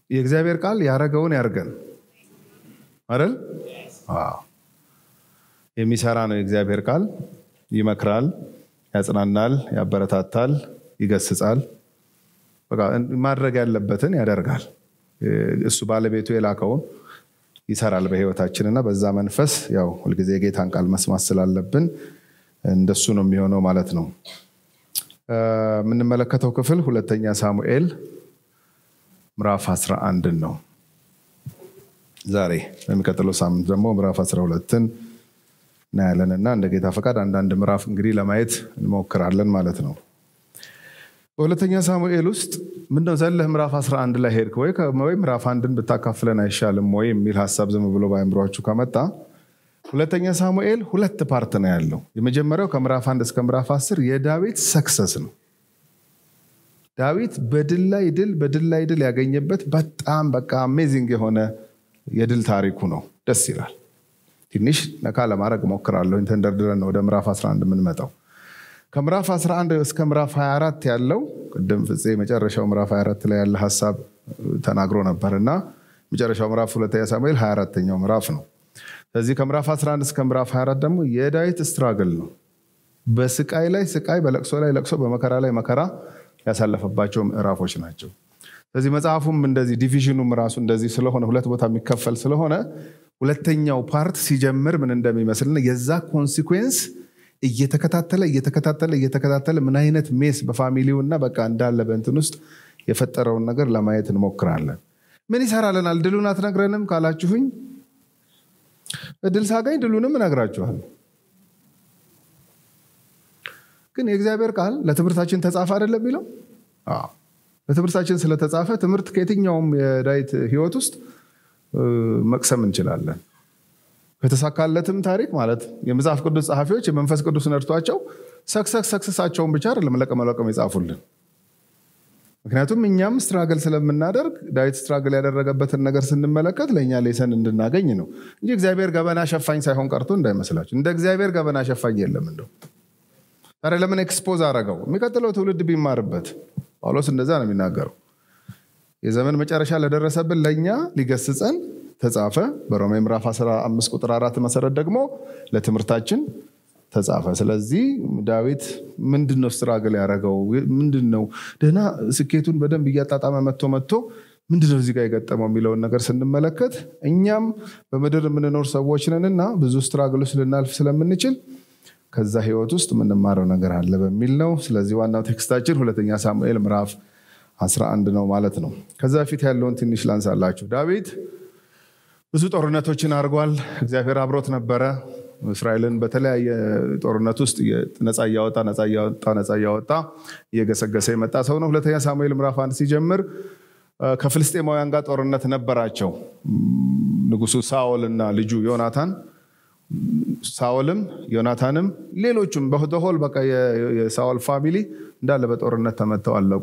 የእግዚአብሔር ቃል ያረገውን ያርገን አይደል? የሚሰራ ነው የእግዚአብሔር ቃል። ይመክራል፣ ያጽናናል፣ ያበረታታል፣ ይገስጻል። በቃ ማድረግ ያለበትን ያደርጋል። እሱ ባለቤቱ የላከውን ይሰራል በህይወታችንና በዛ መንፈስ ያው ሁልጊዜ የጌታን ቃል መስማት ስላለብን እንደሱ ነው የሚሆነው ማለት ነው። የምንመለከተው ክፍል ሁለተኛ ሳሙኤል ምዕራፍ 11 ነው። ዛሬ በሚቀጥለው ሳምንት ደግሞ ምዕራፍ 12ን እናያለን እና እንደ ጌታ ፈቃድ አንዳንድ ምዕራፍ እንግዲህ ለማየት እንሞክራለን ማለት ነው። በሁለተኛ ሳሙኤል ውስጥ ምነው ዘለህ ምዕራፍ 11 ላይ ሄድክ ወይ ወይ ምዕራፍ አንድን ብታካፍለን አይሻልም ወይ የሚል ሀሳብ ዝም ብሎ በአእምሯችሁ ከመጣ ሁለተኛ ሳሙኤል ሁለት ፓርት ነው ያለው። የመጀመሪያው ከምዕራፍ አንድ እስከ ምዕራፍ አስር የዳዊት ሰክሰስ ነው። ዳዊት በድል ላይ ድል በድል ላይ ድል ያገኘበት በጣም በቃ አሜዚንግ የሆነ የድል ታሪኩ ነው። ደስ ይላል። ትንሽ ነካ ለማድረግ እሞክራለሁ። ተንደርድረን ወደ ምዕራፍ 11 የምንመጣው ከምዕራፍ 11 እስከ ምዕራፍ 24 ያለው ቅድም ፍፄ መጨረሻው ምዕራፍ 24 ላይ ያለ ሀሳብ ተናግሮ ነበር እና መጨረሻው ምዕራፍ ሁለተኛ ሳሙኤል 24ተኛው ምዕራፍ ነው። ስለዚህ ከምዕራፍ 11 እስከ ምዕራፍ 24 ደግሞ የዳዊት ስትራግል ነው። በስቃይ ላይ ስቃይ፣ በለቅሶ ላይ ለቅሶ፣ በመከራ ላይ መከራ ያሳለፈባቸው ምዕራፎች ናቸው። ስለዚህ መጽሐፉም እንደዚህ ዲቪዥኑም ራሱ እንደዚህ ስለሆነ ሁለት ቦታ የሚከፈል ስለሆነ ሁለተኛው ፓርት ሲጀምር ምን እንደሚመስልና የዛ ኮንሲኩዌንስ እየተከታተለ እየተከታተለ እየተከታተለ ምን አይነት ሜስ በፋሚሊው እና በቃ እንዳለ በእንትን ውስጥ የፈጠረውን ነገር ለማየት እንሞክራለን። ምን ይሰራልናል? ድሉን አትነግረንም ካላችሁኝ እድል ሳገኝ ድሉንም እነግራችኋለሁ። ግን የእግዚአብሔር ቃል ለትምህርታችን ተጻፈ አይደለም የሚለው ለትምህርታችን ስለተጻፈ ትምህርት ከየትኛውም የዳዊት ሕይወት ውስጥ መቅሰም እንችላለን። ከተሳካለትም ታሪክ ማለት የመጽሐፍ ቅዱስ ጸሐፊዎች የመንፈስ ቅዱስ ነድቷቸው ሰክሰስ ሰክሰሳቸውን ብቻ አይደለም ለቀመለቀም የጻፉልን። ምክንያቱም እኛም ስትራግል ስለምናደርግ ዳዊት ስትራግል ያደረገበትን ነገር ስንመለከት ለእኛ ሌሰን እንድናገኝ ነው እንጂ እግዚአብሔር ገበና ሸፋኝ ሳይሆን ቀርቶ እንዳይመስላችሁ። እንደ እግዚአብሔር ገበና ሸፋኝ የለም። እንደው ታዲያ ለምን ኤክስፖዝ አረገው? የሚቀጥለው ትውልድ ቢማርበት። ጳውሎስ እንደዛ ነው የሚናገረው። የዘመን መጨረሻ ለደረሰብን ለእኛ ሊገስጸን ተጻፈ። በሮሜ ምዕራፍ 15 ቁጥር አራት መሰረት ደግሞ ለትምህርታችን ተጻፈ። ስለዚህ ዳዊት ምንድን ነው ስትራግል ያደረገው? ምንድን ነው ደህና ስኬቱን በደንብ እያጣጣመ መጥቶ መጥቶ ምንድን ነው እዚህ ጋር የገጠመው የሚለውን ነገር ስንመለከት እኛም በምድር የምንኖር ሰዎች ነንና ብዙ ስትራግል ውስጥ ልናልፍ ስለምንችል ከዛ ህይወት ውስጥ የምንማረው ነገር አለ በሚል ነው። ስለዚህ ዋናው ቴክስታችን ሁለተኛ ሳሙኤል ምዕራፍ 11 ነው ማለት ነው። ከዛ በፊት ያለውን ትንሽ ላንሳላችሁ። ዳዊት ብዙ ጦርነቶችን አድርጓል። እግዚአብሔር አብሮት ነበረ። እስራኤልን በተለያየ ጦርነት ውስጥ ነፃ እያወጣ ነፃ እያወጣ ነፃ እያወጣ እየገሰገሰ የመጣ ሰው ነው። ሁለተኛ ሳሙኤል ምዕራፍ አንድ ሲጀምር ከፍልስጤማውያን ጋር ጦርነት ነበራቸው። ንጉሱ ሳኦል እና ልጁ ዮናታን ሳኦልም ዮናታንም ሌሎቹም በሆል በቃ የሳኦል ፋሚሊ እንዳለ በጦርነት ተመተው አለቁ።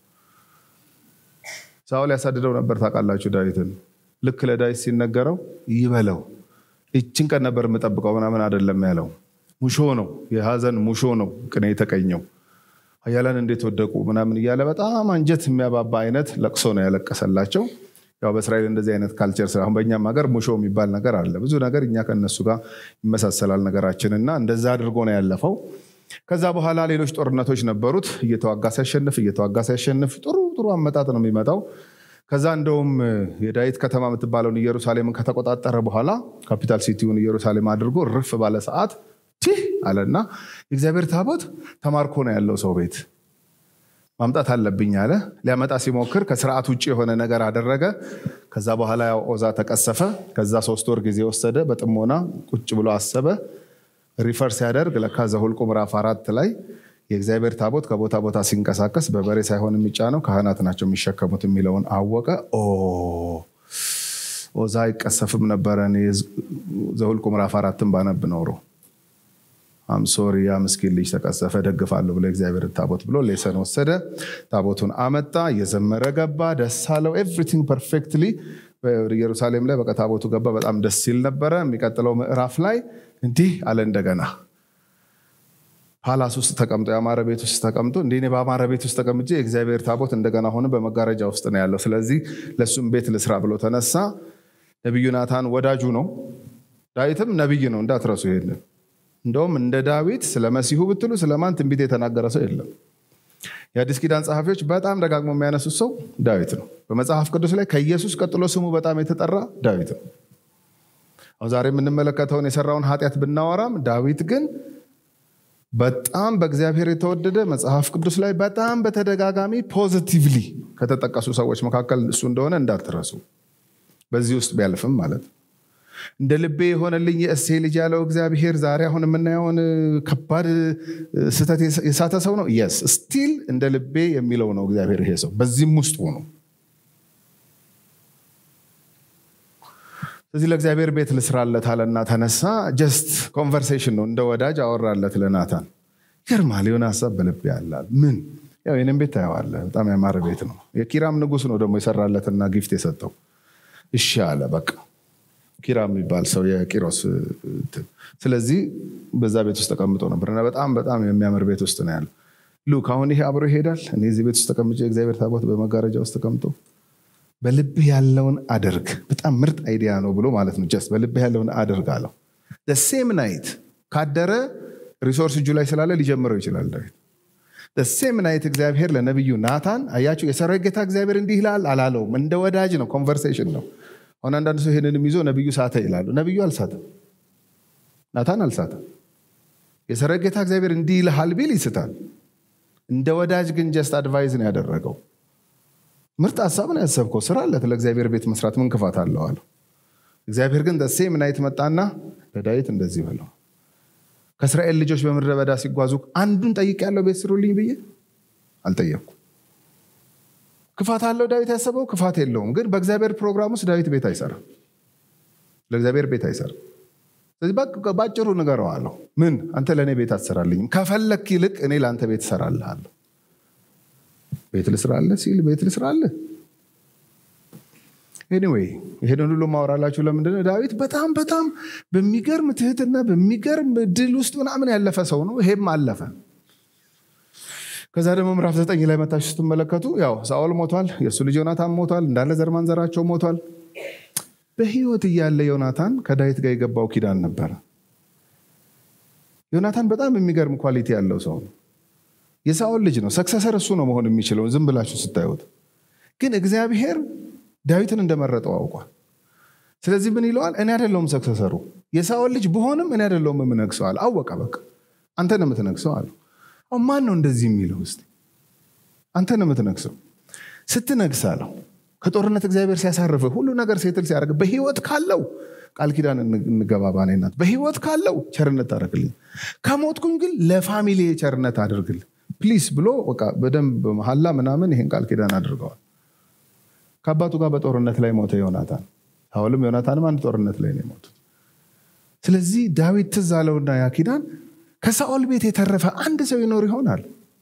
ሳኦል ያሳድደው ነበር ታውቃላችሁ ዳዊትን። ልክ ለዳዊት ሲነገረው ይበለው ይችን ቀን ነበር የምጠብቀው ምናምን አይደለም ያለው። ሙሾ ነው፣ የሀዘን ሙሾ ነው ቅኔ የተቀኘው። ኃያላን እንዴት ወደቁ ምናምን እያለ በጣም አንጀት የሚያባባ አይነት ለቅሶ ነው ያለቀሰላቸው። ያው በእስራኤል እንደዚህ አይነት ካልቸር አሁን በእኛም ሀገር ሙሾ የሚባል ነገር አለ። ብዙ ነገር እኛ ከነሱ ጋር ይመሳሰላል ነገራችን እና እንደዛ አድርጎ ነው ያለፈው። ከዛ በኋላ ሌሎች ጦርነቶች ነበሩት። እየተዋጋ ሲያሸንፍ እየተዋጋ ሲያሸንፍ ጥሩ ጥሩ አመጣጥ ነው የሚመጣው። ከዛ እንደውም የዳዊት ከተማ የምትባለውን ኢየሩሳሌምን ከተቆጣጠረ በኋላ ካፒታል ሲቲውን ኢየሩሳሌም አድርጎ ርፍ ባለ ሰዓት ቲህ አለና የእግዚአብሔር ታቦት ተማርኮ ነው ያለው ሰው ቤት ማምጣት አለብኝ አለ። ሊያመጣ ሲሞክር ከስርዓት ውጭ የሆነ ነገር አደረገ። ከዛ በኋላ ያው ኦዛ ተቀሰፈ። ከዛ ሶስት ወር ጊዜ ወሰደ። በጥሞና ቁጭ ብሎ አሰበ። ሪፈር ሲያደርግ ለካ ዘኍልቍ ምዕራፍ አራት ላይ የእግዚአብሔር ታቦት ከቦታ ቦታ ሲንቀሳቀስ በበሬ ሳይሆን የሚጫነው ካህናት ናቸው የሚሸከሙት የሚለውን አወቀ። ኦዛ አይቀሰፍም ነበረ። ዘኍልቍ ምዕራፍ አራትን ባነብ ኖሮ አምሶሪ ያ ምስኪን ልጅ ተቀሰፈ ደግፋለሁ ብሎ እግዚአብሔር ታቦት ብሎ ሌሰን ወሰደ። ታቦቱን አመጣ፣ እየዘመረ ገባ፣ ደስ አለው። ኤቭሪቲንግ ፐርፌክትሊ ኢየሩሳሌም ላይ በቃ ታቦቱ ገባ። በጣም ደስ ሲል ነበረ። የሚቀጥለው ምዕራፍ ላይ እንዲህ አለ እንደገና ፓላስ ውስጥ ተቀምጦ የአማረ ቤት ውስጥ ተቀምጦ እንደ እኔ በአማረ ቤት ውስጥ ተቀምጬ የእግዚአብሔር ታቦት እንደገና ሆነ በመጋረጃ ውስጥ ነው ያለው። ስለዚህ ለእሱም ቤት ልስራ ብሎ ተነሳ። ነቢዩ ናታን ወዳጁ ነው። ዳዊትም ነቢይ ነው፣ እንዳትረሱ ይሄንን። እንደውም እንደ ዳዊት ስለ መሲሁ ብትሉ ስለማን ትንቢት የተናገረ ሰው የለም። የአዲስ ኪዳን ጸሐፊዎች በጣም ደጋግሞ የሚያነሱት ሰው ዳዊት ነው። በመጽሐፍ ቅዱስ ላይ ከኢየሱስ ቀጥሎ ስሙ በጣም የተጠራ ዳዊት ነው። አሁን ዛሬ የምንመለከተውን የሰራውን ኃጢአት ብናወራም ዳዊት ግን በጣም በእግዚአብሔር የተወደደ መጽሐፍ ቅዱስ ላይ በጣም በተደጋጋሚ ፖዚቲቭሊ ከተጠቀሱ ሰዎች መካከል እሱ እንደሆነ እንዳትረሱ። በዚህ ውስጥ ቢያልፍም ማለት ነው። እንደ ልቤ የሆነልኝ የእሴይ ልጅ ያለው እግዚአብሔር ዛሬ አሁን የምናየውን ከባድ ስህተት የሳተ ሰው ነው። የስ ስቲል እንደ ልቤ የሚለው ነው እግዚአብሔር ይሄ ሰው በዚህም ውስጥ ሆኖ ስለዚህ ለእግዚአብሔር ቤት ልስራለት አለና ተነሳ። ጀስት ኮንቨርሴሽን ነው፣ እንደ ወዳጅ አወራለት ለናታን። ይገርማል። የሆነ ሀሳብ በልቤ ያላል። ምን ያው የኔም ቤት ታየዋለህ፣ በጣም ያማረ ቤት ነው። የኪራም ንጉሥ ነው ደግሞ የሰራለትና ጊፍት የሰጠው። እሺ አለ በቃ ኪራም የሚባል ሰው የቂሮስ ስለዚህ በዛ ቤት ውስጥ ተቀምጦ ነበር እና በጣም በጣም የሚያምር ቤት ውስጥ ነው ያለው። ሉክ አሁን ይሄ አብሮ ይሄዳል። እኔ እዚህ ቤት ውስጥ ተቀምጬ የእግዚአብሔር ታቦት በመጋረጃ ውስጥ ተቀምጦ በልብህ ያለውን አድርግ። በጣም ምርጥ አይዲያ ነው ብሎ ማለት ነው። ጀስት በልብህ ያለውን አድርግ አለው። ሴም ናይት ካደረ ሪሶርስ እጁ ላይ ስላለ ሊጀምረው ይችላል ዳዊት። ሴም ናይት እግዚአብሔር ለነቢዩ ናታን አያችሁ፣ የሰራዊት ጌታ እግዚአብሔር እንዲህ ይላል አላለውም። እንደ ወዳጅ ነው፣ ኮንቨርሴሽን ነው። አሁን አንዳንድ ሰው ይህንንም ይዞ ነቢዩ ሳተ ይላሉ። ነቢዩ አልሳተም፣ ናታን አልሳተም። የሰራዊት ጌታ እግዚአብሔር እንዲህ ይልሃል ቢል ይስታል። እንደ ወዳጅ ግን ጀስት አድቫይዝ ነው ያደረገው። ምርጥ ሀሳብ ነው ያሰብከው፣ ስራለት ለእግዚአብሔር ቤት መስራት ምን ክፋት አለው አለው። እግዚአብሔር ግን ሴም ናይት መጣና ለዳዊት እንደዚህ በለው፣ ከእስራኤል ልጆች በምድረ በዳ ሲጓዙ አንዱን ጠይቅ ያለው ቤት ስሩልኝ ብዬ አልጠየቅኩም። ክፋት አለው ዳዊት ያሰበው ክፋት የለውም። ግን በእግዚአብሔር ፕሮግራም ውስጥ ዳዊት ቤት አይሰራም፣ ለእግዚአብሔር ቤት አይሰራም። ስለዚህ በአጭሩ ንገረው አለው። ምን አንተ ለእኔ ቤት አትሰራልኝም፣ ከፈለክ ይልቅ እኔ ለአንተ ቤት እሰራልሃለሁ። ቤት ልስራለህ ሲል ቤት ልስራለህ። ኤኒዌይ ይሄንን ሁሉ ማወራላችሁ ለምንድነው? ዳዊት በጣም በጣም በሚገርም ትህትና በሚገርም ድል ውስጥ ምናምን ያለፈ ሰው ነው። ይሄም አለፈ። ከዛ ደግሞ ምዕራፍ ዘጠኝ ላይ መታችሁ ስትመለከቱ ያው ሳኦል ሞቷል፣ የእሱ ልጅ ዮናታን ሞቷል፣ እንዳለ ዘር ማንዘራቸው ሞቷል። በህይወት እያለ ዮናታን ከዳዊት ጋር የገባው ኪዳን ነበረ። ዮናታን በጣም የሚገርም ኳሊቲ ያለው ሰው ነው። የሳኦል ልጅ ነው። ሰክሰሰር እሱ ነው መሆን የሚችለው ዝም ብላችሁ ስታዩት። ግን እግዚአብሔር ዳዊትን እንደመረጠው አውቋል። ስለዚህ ምን ይለዋል? እኔ አይደለሁም ሰክሰሰሩ፣ የሳኦል ልጅ ብሆንም እኔ አይደለሁም የምነግሰው አለ። አወቀ። በቃ አንተ ነው የምትነግሰው አለ። አሁን ማን ነው እንደዚህ የሚለው? እስኪ አንተ ነው የምትነግሰው። ስትነግስ አለው ከጦርነት እግዚአብሔር ሲያሳርፍህ ሁሉ ነገር ሴትል ሲያደርግ በህይወት ካለው ቃል ኪዳን እንገባ ባኔ ናት። በህይወት ካለው ቸርነት ታደርግልኝ፣ ከሞትኩኝ ግን ለፋሚሊ ቸርነት አድርግልኝ ፕሊስ ብሎ በደንብ መሐላ ምናምን ይሄን ቃል ኪዳን አድርገዋል። ከአባቱ ጋር በጦርነት ላይ ሞተ ዮናታን። ሳኦልም ዮናታንም አንድ ጦርነት ላይ ነው የሞቱት። ስለዚህ ዳዊት ትዝ አለውና ያ ኪዳን ከሳኦል ቤት የተረፈ አንድ ሰው ይኖር ይሆናል።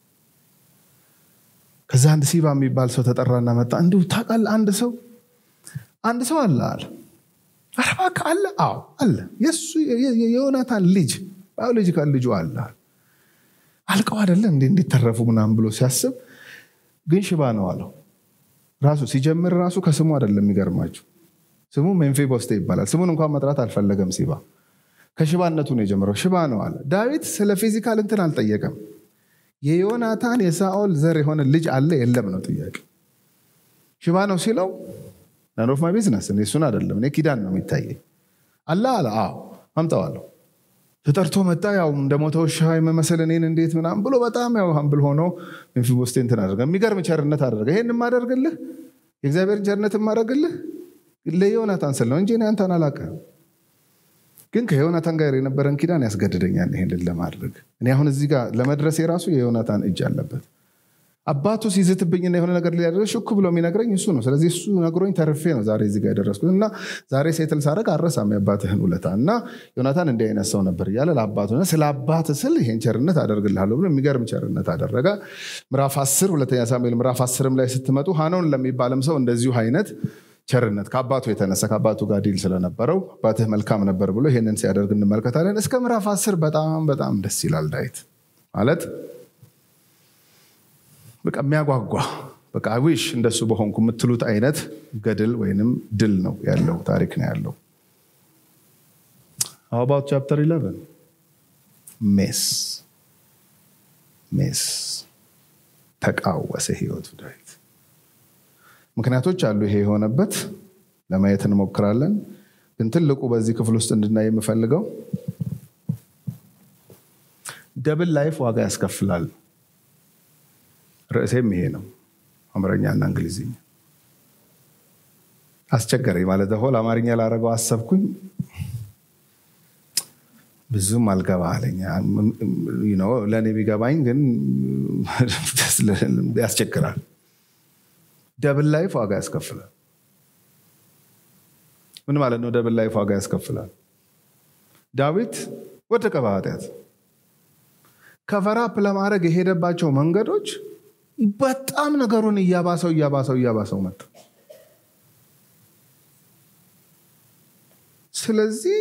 ከዛ አንድ ሲባ የሚባል ሰው ተጠራና መጣ። እንዲሁ ታውቃለህ፣ አንድ ሰው አንድ ሰው አለ አለ። ኧረ እባክህ አለ። አዎ አለ። የእሱ የዮናታን ልጅ ባዮሎጂካል ልጁ አለ። አልቀው አይደለ እንዴ እንዲተረፉ ምናምን ብሎ ሲያስብ ግን ሽባ ነው አለው። ራሱ ሲጀምር ራሱ ከስሙ አይደለም። የሚገርማችሁ ስሙ ሜምፊቦስቴ ይባላል። ስሙን እንኳን መጥራት አልፈለገም። ሲባ ከሽባነቱ ነው የጀመረው። ሽባ ነው አለ። ዳዊት ስለ ፊዚካል እንትን አልጠየቀም። የዮናታን የሳኦል ዘር የሆነ ልጅ አለ የለም ነው ጥያቄ። ሽባ ነው ሲለው ናን ኦፍ ማይ ቢዝነስ እኔ እሱን አይደለም እኔ ኪዳን ነው የሚታየኝ አለ አለ። አዎ አምጠዋለሁ ተጠርቶ መጣ። ያው እንደ ሞተ ውሻ የመመሰል እኔን እንዴት ምናምን ብሎ በጣም ያው ሀምብል ሆኖ ሜምፊቦስቴ እንትን አደረገ። የሚገርም ቸርነት አደረገ። ይሄን የማደርግልህ የእግዚአብሔርን ቸርነት የማደርግልህ ለዮናታን ስል ነው እንጂ እኔ አንተን አላውቅህም። ግን ከዮናታን ጋር የነበረን ኪዳን ያስገድደኛል ይሄንን ለማድረግ። እኔ አሁን እዚህ ጋር ለመድረስ የራሱ የዮናታን እጅ አለበት። አባቱ ሲዝትብኝና የሆነ ነገር ሊያደርግ ሹክ ብሎ የሚነግረኝ እሱ ነው። ስለዚህ እሱ ነግሮኝ ተርፌ ነው ዛሬ እዚህ ጋር የደረስኩት እና ዛሬ ሴትል ሳደርግ አረሳም የአባትህን ውለታ እና ዮናታን እንዲህ አይነት ሰው ነበር እያለ ለአባቱ ስለ አባት ስል ይሄን ቸርነት አደርግልሃለሁ ብሎ የሚገርም ቸርነት አደረገ። ምዕራፍ አስር ሁለተኛ ሳሙኤል ምዕራፍ አስርም ላይ ስትመጡ ሀኖን ለሚባልም ሰው እንደዚሁ አይነት ቸርነት ከአባቱ የተነሳ ከአባቱ ጋር ዲል ስለነበረው አባትህ መልካም ነበር ብሎ ይሄንን ሲያደርግ እንመለከታለን። እስከ ምዕራፍ አስር በጣም በጣም ደስ ይላል ዳዊት ማለት በቃ የሚያጓጓ በቃ ዊሽ እንደሱ በሆንኩ የምትሉት አይነት ገድል ወይንም ድል ነው ያለው ታሪክ ነው ያለው። አባውት ቻፕተር 11 ሜስ ሜስ ተቃወሰ ህይወቱ ዳዊት። ምክንያቶች አሉ ይሄ የሆነበት ለማየት እንሞክራለን። ግን ትልቁ በዚህ ክፍል ውስጥ እንድናይ የምፈልገው ደብል ላይፍ ዋጋ ያስከፍላል። ርዕሴም ይሄ ነው። አማርኛና እንግሊዝኛ አስቸገረኝ ማለት ሆል አማርኛ ላደረገው አሰብኩኝ ብዙም አልገባ አለኝ። ለእኔ ቢገባኝ ግን ያስቸግራል። ደብል ላይፍ ዋጋ ያስከፍላል። ምን ማለት ነው? ደብል ላይፍ ዋጋ ያስከፍላል። ዳዊት ወደቀ በኃጢአት ከቨራፕ ለማድረግ የሄደባቸው መንገዶች በጣም ነገሩን እያባሰው እያባሰው እያባሰው መጣ። ስለዚህ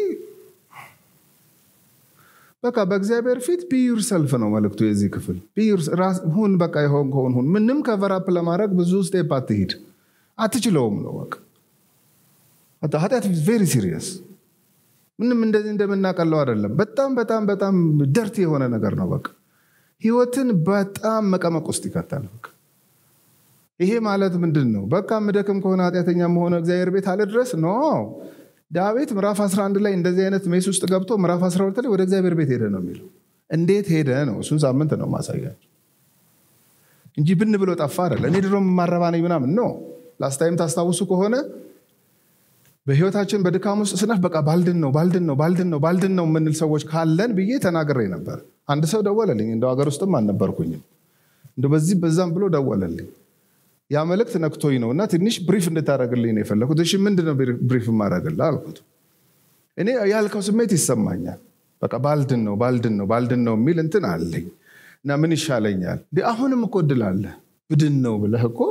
በቃ በእግዚአብሔር ፊት ቢዩር ሰልፍ ነው መልእክቱ የዚህ ክፍል። ሁን በቃ የሆን ከሆን ሁን። ምንም ከቨራፕ ለማድረግ ብዙ ስቴፕ አትሂድ፣ አትችለውም ነው በቃ። ኃጢአት ቬሪ ሲሪየስ ምንም እንደዚህ እንደምናቀለው አይደለም። በጣም በጣም በጣም ደርቲ የሆነ ነገር ነው። በቃ ህይወትን በጣም መቀመቅ ውስጥ ይከታል። በቃ ይሄ ማለት ምንድን ነው? በቃ ምደክም ከሆነ ኃጢአተኛ መሆነ እግዚአብሔር ቤት አለ ድረስ ኖ ዳዊት ምዕራፍ 11 ላይ እንደዚህ አይነት ሜስ ውስጥ ገብቶ ምዕራፍ 12 ላይ ወደ እግዚአብሔር ቤት ሄደ ነው የሚለው። እንዴት ሄደ ነው? እሱን ሳምንት ነው ማሳያቸው እንጂ ብን ብሎ ጠፋ አይደለ። እኔ ድሮ የማረባ ነኝ ምናምን ነው። ላስታይም ታስታውሱ ከሆነ በህይወታችን በድካም ውስጥ ስናፍ በቃ ባልድን ነው ባልድን ነው ባልድን ነው ባልድን ነው የምንል ሰዎች ካለን ብዬ ተናግሬ ነበር። አንድ ሰው ደወለልኝ። እንደው ሀገር ውስጥም አልነበርኩኝም። እንደ በዚህ በዛም ብሎ ደወለልኝ። ያ መልእክት ነክቶኝ ነው እና ትንሽ ብሪፍ እንድታደረግልኝ ነው የፈለኩት። እሺ ምንድን ነው ብሪፍ የማደርግልህ አልኩት። እኔ ያልከው ስሜት ይሰማኛል። በቃ ባልድን ነው ባልድን ነው ባልድን ነው የሚል እንትን አለኝ እና ምን ይሻለኛል? አሁንም እኮ እድል አለ ብድን ነው ብለህ እኮ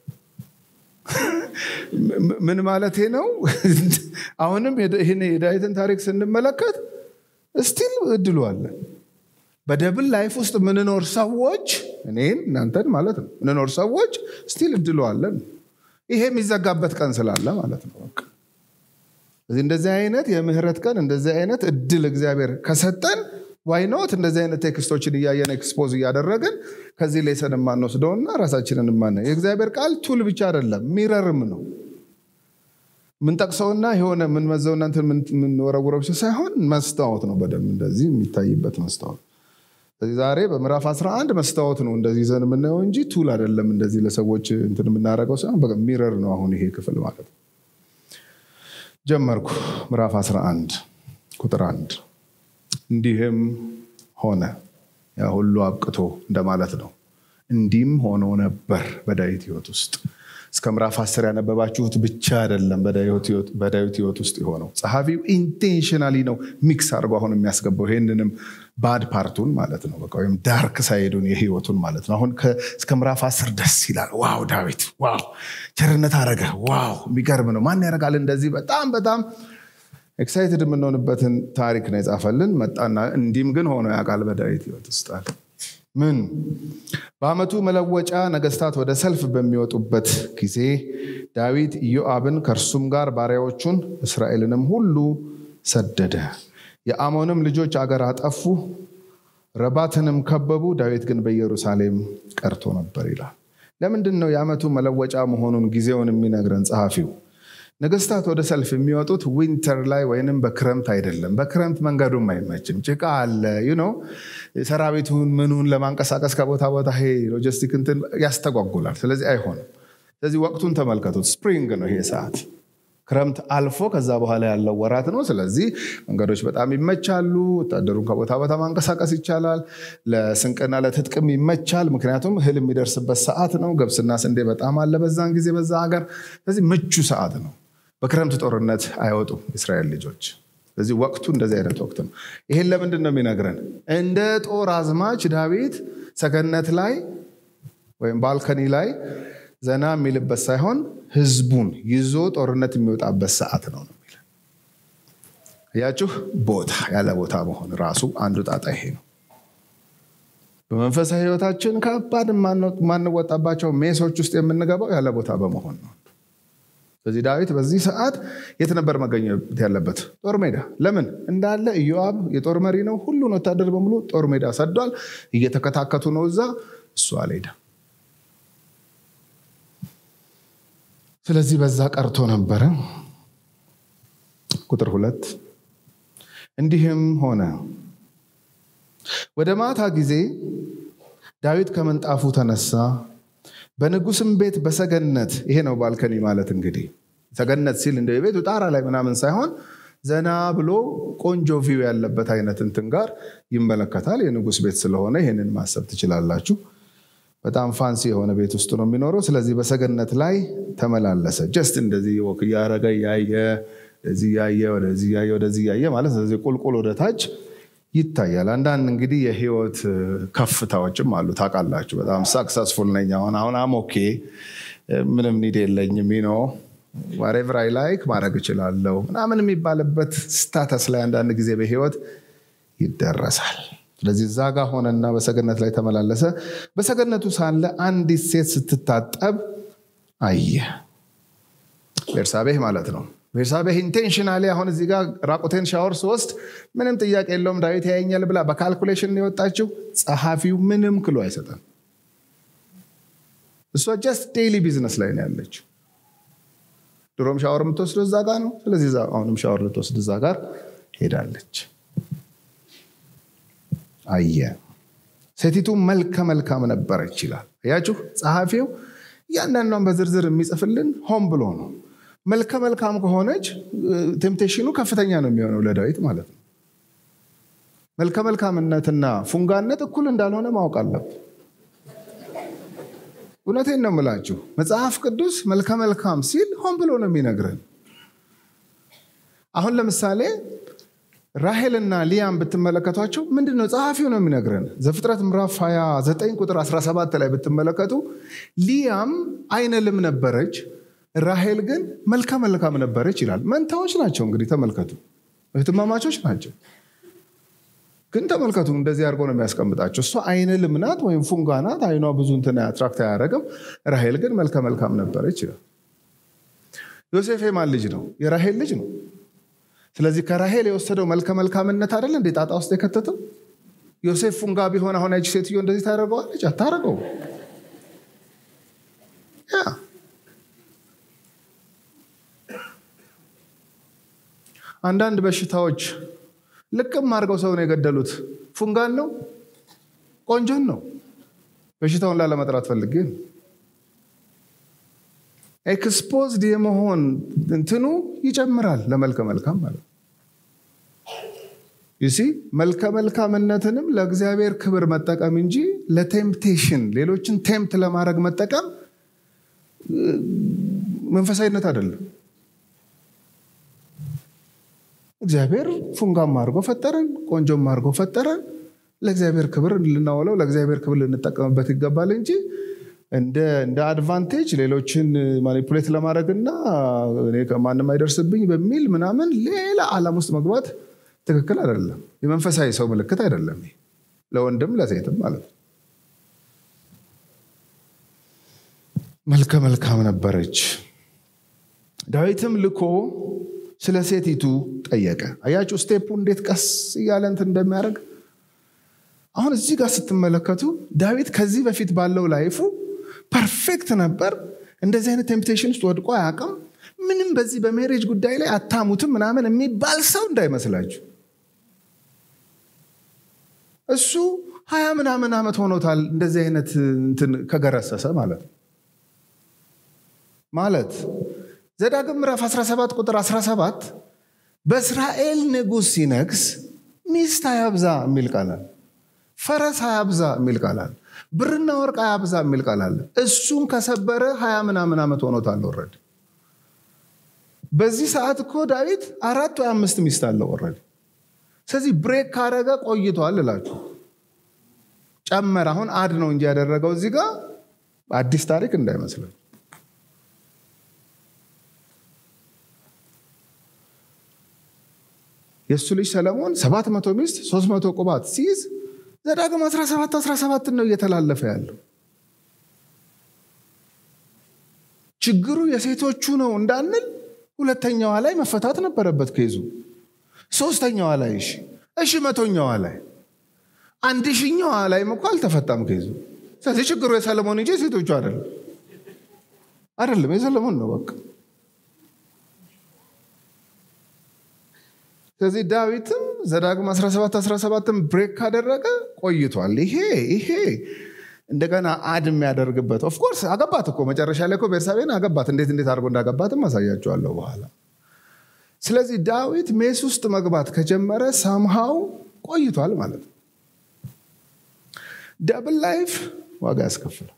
ምን ማለት ነው? አሁንም ይህን የዳዊትን ታሪክ ስንመለከት እስቲል እድሉ አለ። በደብል ላይፍ ውስጥ ምንኖር ሰዎች እኔን እናንተን ማለት ነው ምንኖር ሰዎች ስቲል እድሉ አለን። ይሄ የሚዘጋበት ቀን ስላለ ማለት ነው። በቃ ስለዚህ እንደዚህ አይነት የምህረት ቀን እንደዚህ አይነት እድል እግዚአብሔር ከሰጠን ዋይኖት እንደዚህ አይነት ቴክስቶችን እያየን ኤክስፖዝ እያደረግን ከዚህ ሌሰን የማንወስደውና ራሳችንን የማነ የእግዚአብሔር ቃል ቱል ብቻ አይደለም ሚረርም ነው። ምንጠቅሰውና የሆነ ምንመዘውና የምንወረውረው ሳይሆን መስታወት ነው። በደንብ እንደዚህ የሚታይበት መስታወት ስለዚህ ዛሬ በምዕራፍ 11 መስታወት ነው እንደዚህ ይዘን የምናየው እንጂ ቱል አይደለም። እንደዚህ ለሰዎች እንትን የምናደርገው ሳይሆን ሚረር ነው። አሁን ይሄ ክፍል ማለት ነው። ጀመርኩ። ምዕራፍ 11 ቁጥር አንድ እንዲህም ሆነ ያ ሁሉ አብቅቶ እንደማለት ነው። እንዲህም ሆኖ ነበር በዳዊት ሕይወት ውስጥ እስከ ምዕራፍ አስር ያነበባችሁት ብቻ አይደለም በዳዊት ሕይወት ውስጥ የሆነው። ጸሐፊው ኢንቴንሽናሊ ነው ሚክስ አድርጎ አሁን የሚያስገባው ይህንንም ባድ ፓርቱን ማለት ነው በቃ ወይም ዳርክ ሳይዱን የህይወቱን ማለት ነው። አሁን እስከ ምዕራፍ አስር ደስ ይላል። ዋው ዳዊት ዋው ቸርነት አረገ ዋው የሚገርም ነው። ማን ያደርጋል እንደዚህ በጣም በጣም ኤክሳይትድ የምንሆንበትን ታሪክ ነው የጻፈልን። መጣና እንዲህም ግን ሆኖ ያውቃል በዳዊት ሕይወት ውስጥ አለ። ምን በዓመቱ መለወጫ ነገስታት ወደ ሰልፍ በሚወጡበት ጊዜ ዳዊት ኢዮአብን ከእርሱም ጋር ባሪያዎቹን እስራኤልንም ሁሉ ሰደደ። የአሞንም ልጆች አገር አጠፉ፣ ረባትንም ከበቡ። ዳዊት ግን በኢየሩሳሌም ቀርቶ ነበር ይላል። ለምንድን ነው የዓመቱ መለወጫ መሆኑን ጊዜውን የሚነግረን ጸሐፊው? ነገስታት ወደ ሰልፍ የሚወጡት ዊንተር ላይ ወይንም በክረምት አይደለም። በክረምት መንገዱም አይመችም፣ ጭቃ አለ። ነው ሰራዊቱን ምኑን ለማንቀሳቀስ ከቦታ ቦታ ይሄ ሎጂስቲክ እንትን ያስተጓጉላል። ስለዚህ አይሆንም። ስለዚህ ወቅቱን ተመልከቱት። ስፕሪንግ ነው ይሄ ሰዓት። ክረምት አልፎ ከዛ በኋላ ያለው ወራት ነው። ስለዚህ መንገዶች በጣም ይመቻሉ። ወታደሩን ከቦታ ቦታ ማንቀሳቀስ ይቻላል። ለስንቅና ለትጥቅም ይመቻል። ምክንያቱም እህል የሚደርስበት ሰዓት ነው። ገብስና ስንዴ በጣም አለ በዛን ጊዜ በዛ ሀገር። ስለዚህ ምቹ ሰዓት ነው። በክረምት ጦርነት አይወጡም እስራኤል ልጆች። ስለዚህ ወቅቱ እንደዚህ አይነት ወቅት ነው። ይሄን ለምንድን ነው የሚነግረን? እንደ ጦር አዝማች ዳዊት ሰገነት ላይ ወይም ባልከኒ ላይ ዘና የሚልበት ሳይሆን ህዝቡን ይዞ ጦርነት የሚወጣበት ሰዓት ነው ነው የሚለው። እያችሁ ቦታ ያለ ቦታ መሆን ራሱ አንዱ ጣጣ ይሄ ነው። በመንፈሳዊ ህይወታችን ከባድ የማንወጣባቸው ሜሶች ውስጥ የምንገባው ያለ ቦታ በመሆን ነው። ስለዚህ ዳዊት በዚህ ሰዓት የት ነበር መገኘት ያለበት? ጦር ሜዳ። ለምን እንዳለ ኢዮአብ የጦር መሪ ነው። ሁሉን ወታደር በሙሉ ጦር ሜዳ ሰዷል። እየተከታከቱ ነው እዛ። እሱ አልሄደም። ስለዚህ በዛ ቀርቶ ነበረ። ቁጥር ሁለት እንዲህም ሆነ ወደ ማታ ጊዜ ዳዊት ከምንጣፉ ተነሳ፣ በንጉስም ቤት በሰገነት ይሄ ነው ባልከኒ ማለት እንግዲህ ሰገነት ሲል እንደ ቤቱ ጣራ ላይ ምናምን ሳይሆን ዘና ብሎ ቆንጆ ቪው ያለበት አይነት እንትን ጋር ይመለከታል። የንጉስ ቤት ስለሆነ ይህንን ማሰብ ትችላላችሁ። በጣም ፋንሲ የሆነ ቤት ውስጥ ነው የሚኖረው። ስለዚህ በሰገነት ላይ ተመላለሰ። ጀስት እንደዚህ ወክ እያረገ እያየ ወደዚህ እያየ ወደዚህ እያየ ወደዚህ እያየ ማለት ስለዚህ ቁልቁል ወደ ታች ይታያል። አንዳንድ እንግዲህ የህይወት ከፍታዎችም አሉ ታውቃላችሁ። በጣም ሳክሰስፉል ነኝ አሁን አሁን አሞኬ ምንም ኒድ የለኝም ኖ ዋሬቨር አይ ላይክ ማድረግ እችላለሁ ምናምን የሚባልበት ስታተስ ላይ አንዳንድ ጊዜ በህይወት ይደረሳል። ስለዚህ እዛ ጋር ሆነና በሰገነት ላይ ተመላለሰ። በሰገነቱ ሳለ አንዲት ሴት ስትታጠብ አየ። ቤርሳቤህ ማለት ነው። ቤርሳቤህ ኢንቴንሽናሊ አሁን እዚህ ጋር ራቁቴን ሻወር ስወስድ ምንም ጥያቄ የለውም ዳዊት ያየኛል ብላ በካልኩሌሽን የወጣችው ጸሐፊው ምንም ክሎ አይሰጠም። እሷ ጀስት ዴይሊ ቢዝነስ ላይ ነው ያለችው። ድሮም ሻወር የምትወስደው እዛ ጋር ነው። ስለዚህ አሁንም ሻወር ልትወስድ እዛ ጋር ሄዳለች። አየ ሴቲቱ መልከ መልካም ነበረች ይላል። አያችሁ ጸሐፊው እያንዳንዷን በዝርዝር የሚጽፍልን ሆን ብሎ ነው። መልከ መልካም ከሆነች ቴምፕቴሽኑ ከፍተኛ ነው የሚሆነው ለዳዊት ማለት ነው። መልከ መልካምነትና ፉንጋነት እኩል እንዳልሆነ ማወቅ አለብን። እውነቴን ነው የምላችሁ። መጽሐፍ ቅዱስ መልከ መልካም ሲል ሆን ብሎ ነው የሚነግረን። አሁን ለምሳሌ ራሄልና ሊያም ብትመለከቷቸው ምንድን ነው ጸሐፊው ነው የሚነግረን። ዘፍጥረት ምዕራፍ 29 ቁጥር 17 ላይ ብትመለከቱ ሊያም አይነ ልም ነበረች፣ ራሄል ግን መልከ መልካም ነበረች ይላል። መንታዎች ናቸው እንግዲህ ተመልከቱ፣ እህትማማቾች ናቸው። ግን ተመልከቱ እንደዚህ አድርጎ ነው የሚያስቀምጣቸው። እሷ አይነ ልም ናት ወይም ፉንጋ ናት፣ አይኗ ብዙ እንትን አትራክት አያደርግም። ራሄል ግን መልከ መልካም ነበረች ይላል። ዮሴፍ የማን ልጅ ነው? የራሄል ልጅ ነው። ስለዚህ ከራሄል የወሰደው መልከ መልካምነት አይደለ እንዴ ጣጣ ውስጥ የከተተው? ዮሴፍ ፉንጋ ቢሆን አሁን ያቺ ሴትዮ እንደዚህ ታደርገዋለች? አታደርገው። ያ አንዳንድ በሽታዎች ልቅም አድርገው ሰውን የገደሉት ፉንጋን ነው ቆንጆን ነው። በሽታውን ላለመጥራት ፈልጌ ነው። ኤክስፖዝድ የመሆን እንትኑ ይጨምራል ለመልከ መልካም ማለት ዩሲ መልከ መልካምነትንም ለእግዚአብሔር ክብር መጠቀም እንጂ ለቴምፕቴሽን ሌሎችን ቴምፕት ለማድረግ መጠቀም መንፈሳዊነት አይደለም። እግዚአብሔር ፉንጋም አድርጎ ፈጠረን፣ ቆንጆም አድርጎ ፈጠረን። ለእግዚአብሔር ክብር ልናውለው፣ ለእግዚአብሔር ክብር ልንጠቀምበት ይገባል እንጂ እንደ አድቫንቴጅ ሌሎችን ማኒፑሌት ለማድረግና ማንም አይደርስብኝ በሚል ምናምን ሌላ ዓለም ውስጥ መግባት ትክክል አይደለም። የመንፈሳዊ ሰው ምልክት አይደለም። ለወንድም ለሴትም ማለት ነው። መልከ መልካም ነበረች። ዳዊትም ልኮ ስለ ሴቲቱ ጠየቀ። አያችሁ ስቴፑ እንዴት ቀስ እያለ እንትን እንደሚያደርግ። አሁን እዚህ ጋር ስትመለከቱ ዳዊት ከዚህ በፊት ባለው ላይፉ ፐርፌክት ነበር። እንደዚህ አይነት ቴምፕቴሽን ውስጥ ወድቆ አያውቅም። ምንም በዚህ በሜሬጅ ጉዳይ ላይ አታሙትም ምናምን የሚባል ሰው እንዳይመስላችሁ። እሱ ሀያ ምናምን ዓመት ሆኖታል እንደዚህ አይነት እንትን ከገረሰሰ ማለት ነው። ማለት ዘዳግም ምዕራፍ 17 ቁጥር 17 በእስራኤል ንጉሥ ሲነግስ ሚስት አያብዛ የሚል ቃላል፣ ፈረስ አያብዛ የሚል ቃላል፣ ብርና ወርቅ አያብዛ የሚል ቃላል። እሱን ከሰበረ ሀያ ምናምን ዓመት ሆኖታል ወረድ በዚህ ሰዓት እኮ ዳዊት አራት ወይ አምስት ሚስት አለው ወረድ። ስለዚህ ብሬክ ካረገ ቆይቷል እላችሁ ጨመረ። አሁን አድ ነው እንጂ ያደረገው እዚህ ጋር አዲስ ታሪክ እንዳይመስላል። የእሱ ልጅ ሰለሞን ሰባት መቶ ሚስት ሶስት መቶ ቁባት ሲይዝ ዘዳግም 17 17 ነው እየተላለፈ ያለው። ችግሩ የሴቶቹ ነው እንዳንል ሁለተኛዋ ላይ መፈታት ነበረበት ኬዙ። ሶስተኛዋ ላይ እሺ እሺ መቶኛዋ ላይ አንድ ሺኛዋ ላይም እኮ አልተፈታም ኬዙ። ስለዚህ ችግሩ የሰለሞን እንጂ የሴቶቹ አይደለም አይደለም፣ የሰለሞን ነው በቃ። ስለዚህ ዳዊትም ዘዳግም 17 17ም ብሬክ ካደረገ ቆይቷል። ይሄ ይሄ እንደገና አድ የሚያደርግበት ኦፍኮርስ አገባት እኮ መጨረሻ ላይ እኮ ቤርሳቤን አገባት። እንዴት እንዴት አድርጎ እንዳገባትም አሳያቸዋለሁ በኋላ። ስለዚህ ዳዊት ሜስ ውስጥ መግባት ከጀመረ ሳምሃው ቆይቷል ማለት ነው። ደብል ላይፍ ዋጋ ያስከፍላል።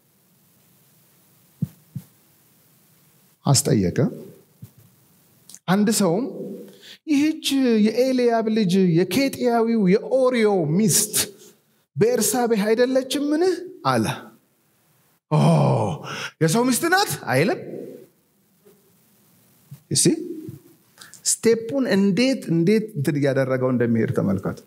አስጠየቀ። አንድ ሰውም ይህች የኤልያብ ልጅ የኬጥያዊው የኦሪዮ ሚስት በኤርሳቤህ አይደለችምን? አለ። የሰው ሚስት ናት አይልም። እሲ ስቴፑን እንዴት እንዴት እንትን እያደረገው እንደሚሄድ ተመልከቱ።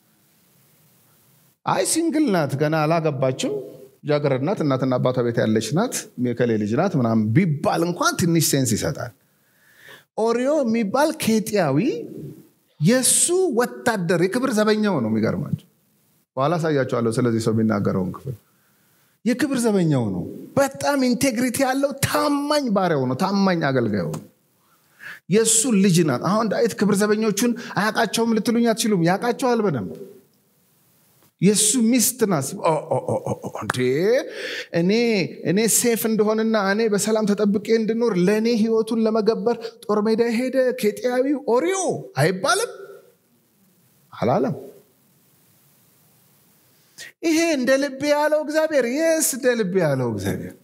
አይ ሲንግል ናት፣ ገና አላገባችም፣ ጃገረድ ናት፣ እናትና አባቷ ቤት ያለች ናት፣ የከሌ ልጅ ናት ምናምን ቢባል እንኳን ትንሽ ሴንስ ይሰጣል። ኦሪዮ የሚባል ኬጥያዊ የእሱ ወታደር የክብር ዘበኛው ነው። የሚገርማቸው በኋላ አሳያቸዋለሁ። ስለዚህ ሰው የሚናገረውን ክፍል የክብር ዘበኛው ነው። በጣም ኢንቴግሪቲ ያለው ታማኝ ባሪያው ነው። ታማኝ አገልጋዩ ነው። የእሱ ልጅ ናት። አሁን ዳዊት ክብር ዘበኞቹን አያውቃቸውም ልትሉኝ አትችሉም። ያውቃቸዋል በደንብ የእሱ ሚስት ናት። እንዴ እኔ እኔ ሴፍ እንደሆንና እኔ በሰላም ተጠብቄ እንድኖር ለእኔ ህይወቱን ለመገበር ጦር ሜዳ ሄደ ኬጥያዊ ኦሪዮ አይባልም አላለም። ይሄ እንደ ልቤ ያለው እግዚአብሔር የስ እንደ ልቤ ያለው እግዚአብሔር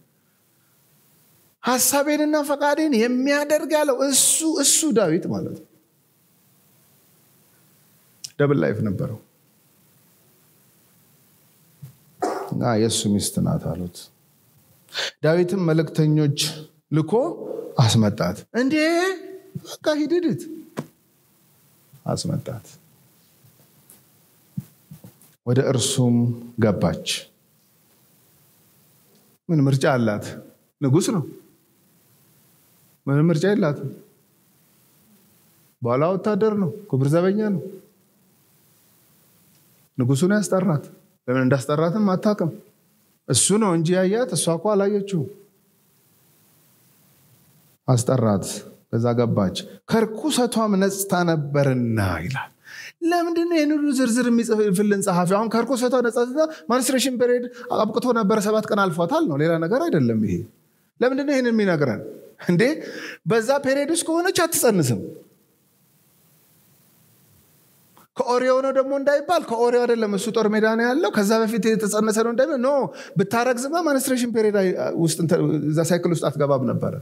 ሀሳቤንና ፈቃዴን የሚያደርግ ያለው እሱ እሱ ዳዊት ማለት ነው። ደብል ላይፍ ነበረው እና የእሱ ሚስት ናት አሉት። ዳዊትም መልእክተኞች ልኮ አስመጣት። እንዴ በቃ ሂድድት አስመጣት። ወደ እርሱም ገባች። ምን ምርጫ አላት? ንጉሥ ነው። ምንም ምርጫ የላትም። በኋላ ወታደር ነው፣ ክብር ዘበኛ ነው። ንጉሱን ያስጠራት። ለምን እንዳስጠራትም አታውቅም። እሱ ነው እንጂ ያያት፣ እሷ እኮ አላየችው። አስጠራት፣ ከዛ ገባች። ከርኩሰቷም ነጽታ ነበርና ይላል። ለምንድን ነው ይህን ሁሉ ዝርዝር የሚጽፍልን ጸሐፊ? አሁን ከርኩሰቷ ነጻ ማንስትሬሽን ፔሪድ አብቅቶ ነበረ፣ ሰባት ቀን አልፏታል ነው፣ ሌላ ነገር አይደለም። ይሄ ለምንድን ነው ይህን የሚነግረን? እንዴ በዛ ፔሪድ ውስጥ ከሆነች አትጸንስም። ከኦሪዮ ነው ደግሞ እንዳይባል ከኦሪዮ አይደለም፣ እሱ ጦር ሜዳ ነው ያለው። ከዛ በፊት የተጸነሰ ነው እንዳይባል ኖ ብታረግዝማ ማንስትሬሽን ፔሪድ ውስጥ እዛ ሳይክል ውስጥ አትገባም ነበረ።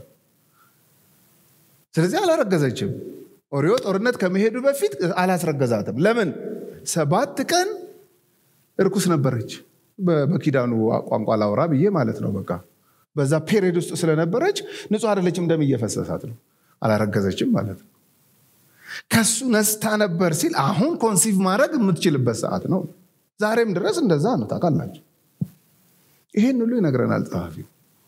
ስለዚህ አላረገዘችም። ኦሪዮ ጦርነት ከመሄዱ በፊት አላስረገዛትም። ለምን? ሰባት ቀን እርኩስ ነበረች። በኪዳኑ ቋንቋ ላውራ ብዬ ማለት ነው። በቃ በዛ ፔሪድ ውስጥ ስለነበረች ንጹሕ አይደለችም፣ ደም እየፈሰሳት ነው። አላረገዘችም ማለት ነው። ከሱ ነስታ ነበር ሲል አሁን ኮንሲቭ ማድረግ የምትችልበት ሰዓት ነው። ዛሬም ድረስ እንደዛ ነው። ታውቃላችሁ። ይሄን ሁሉ ይነግረናል ጸሐፊው።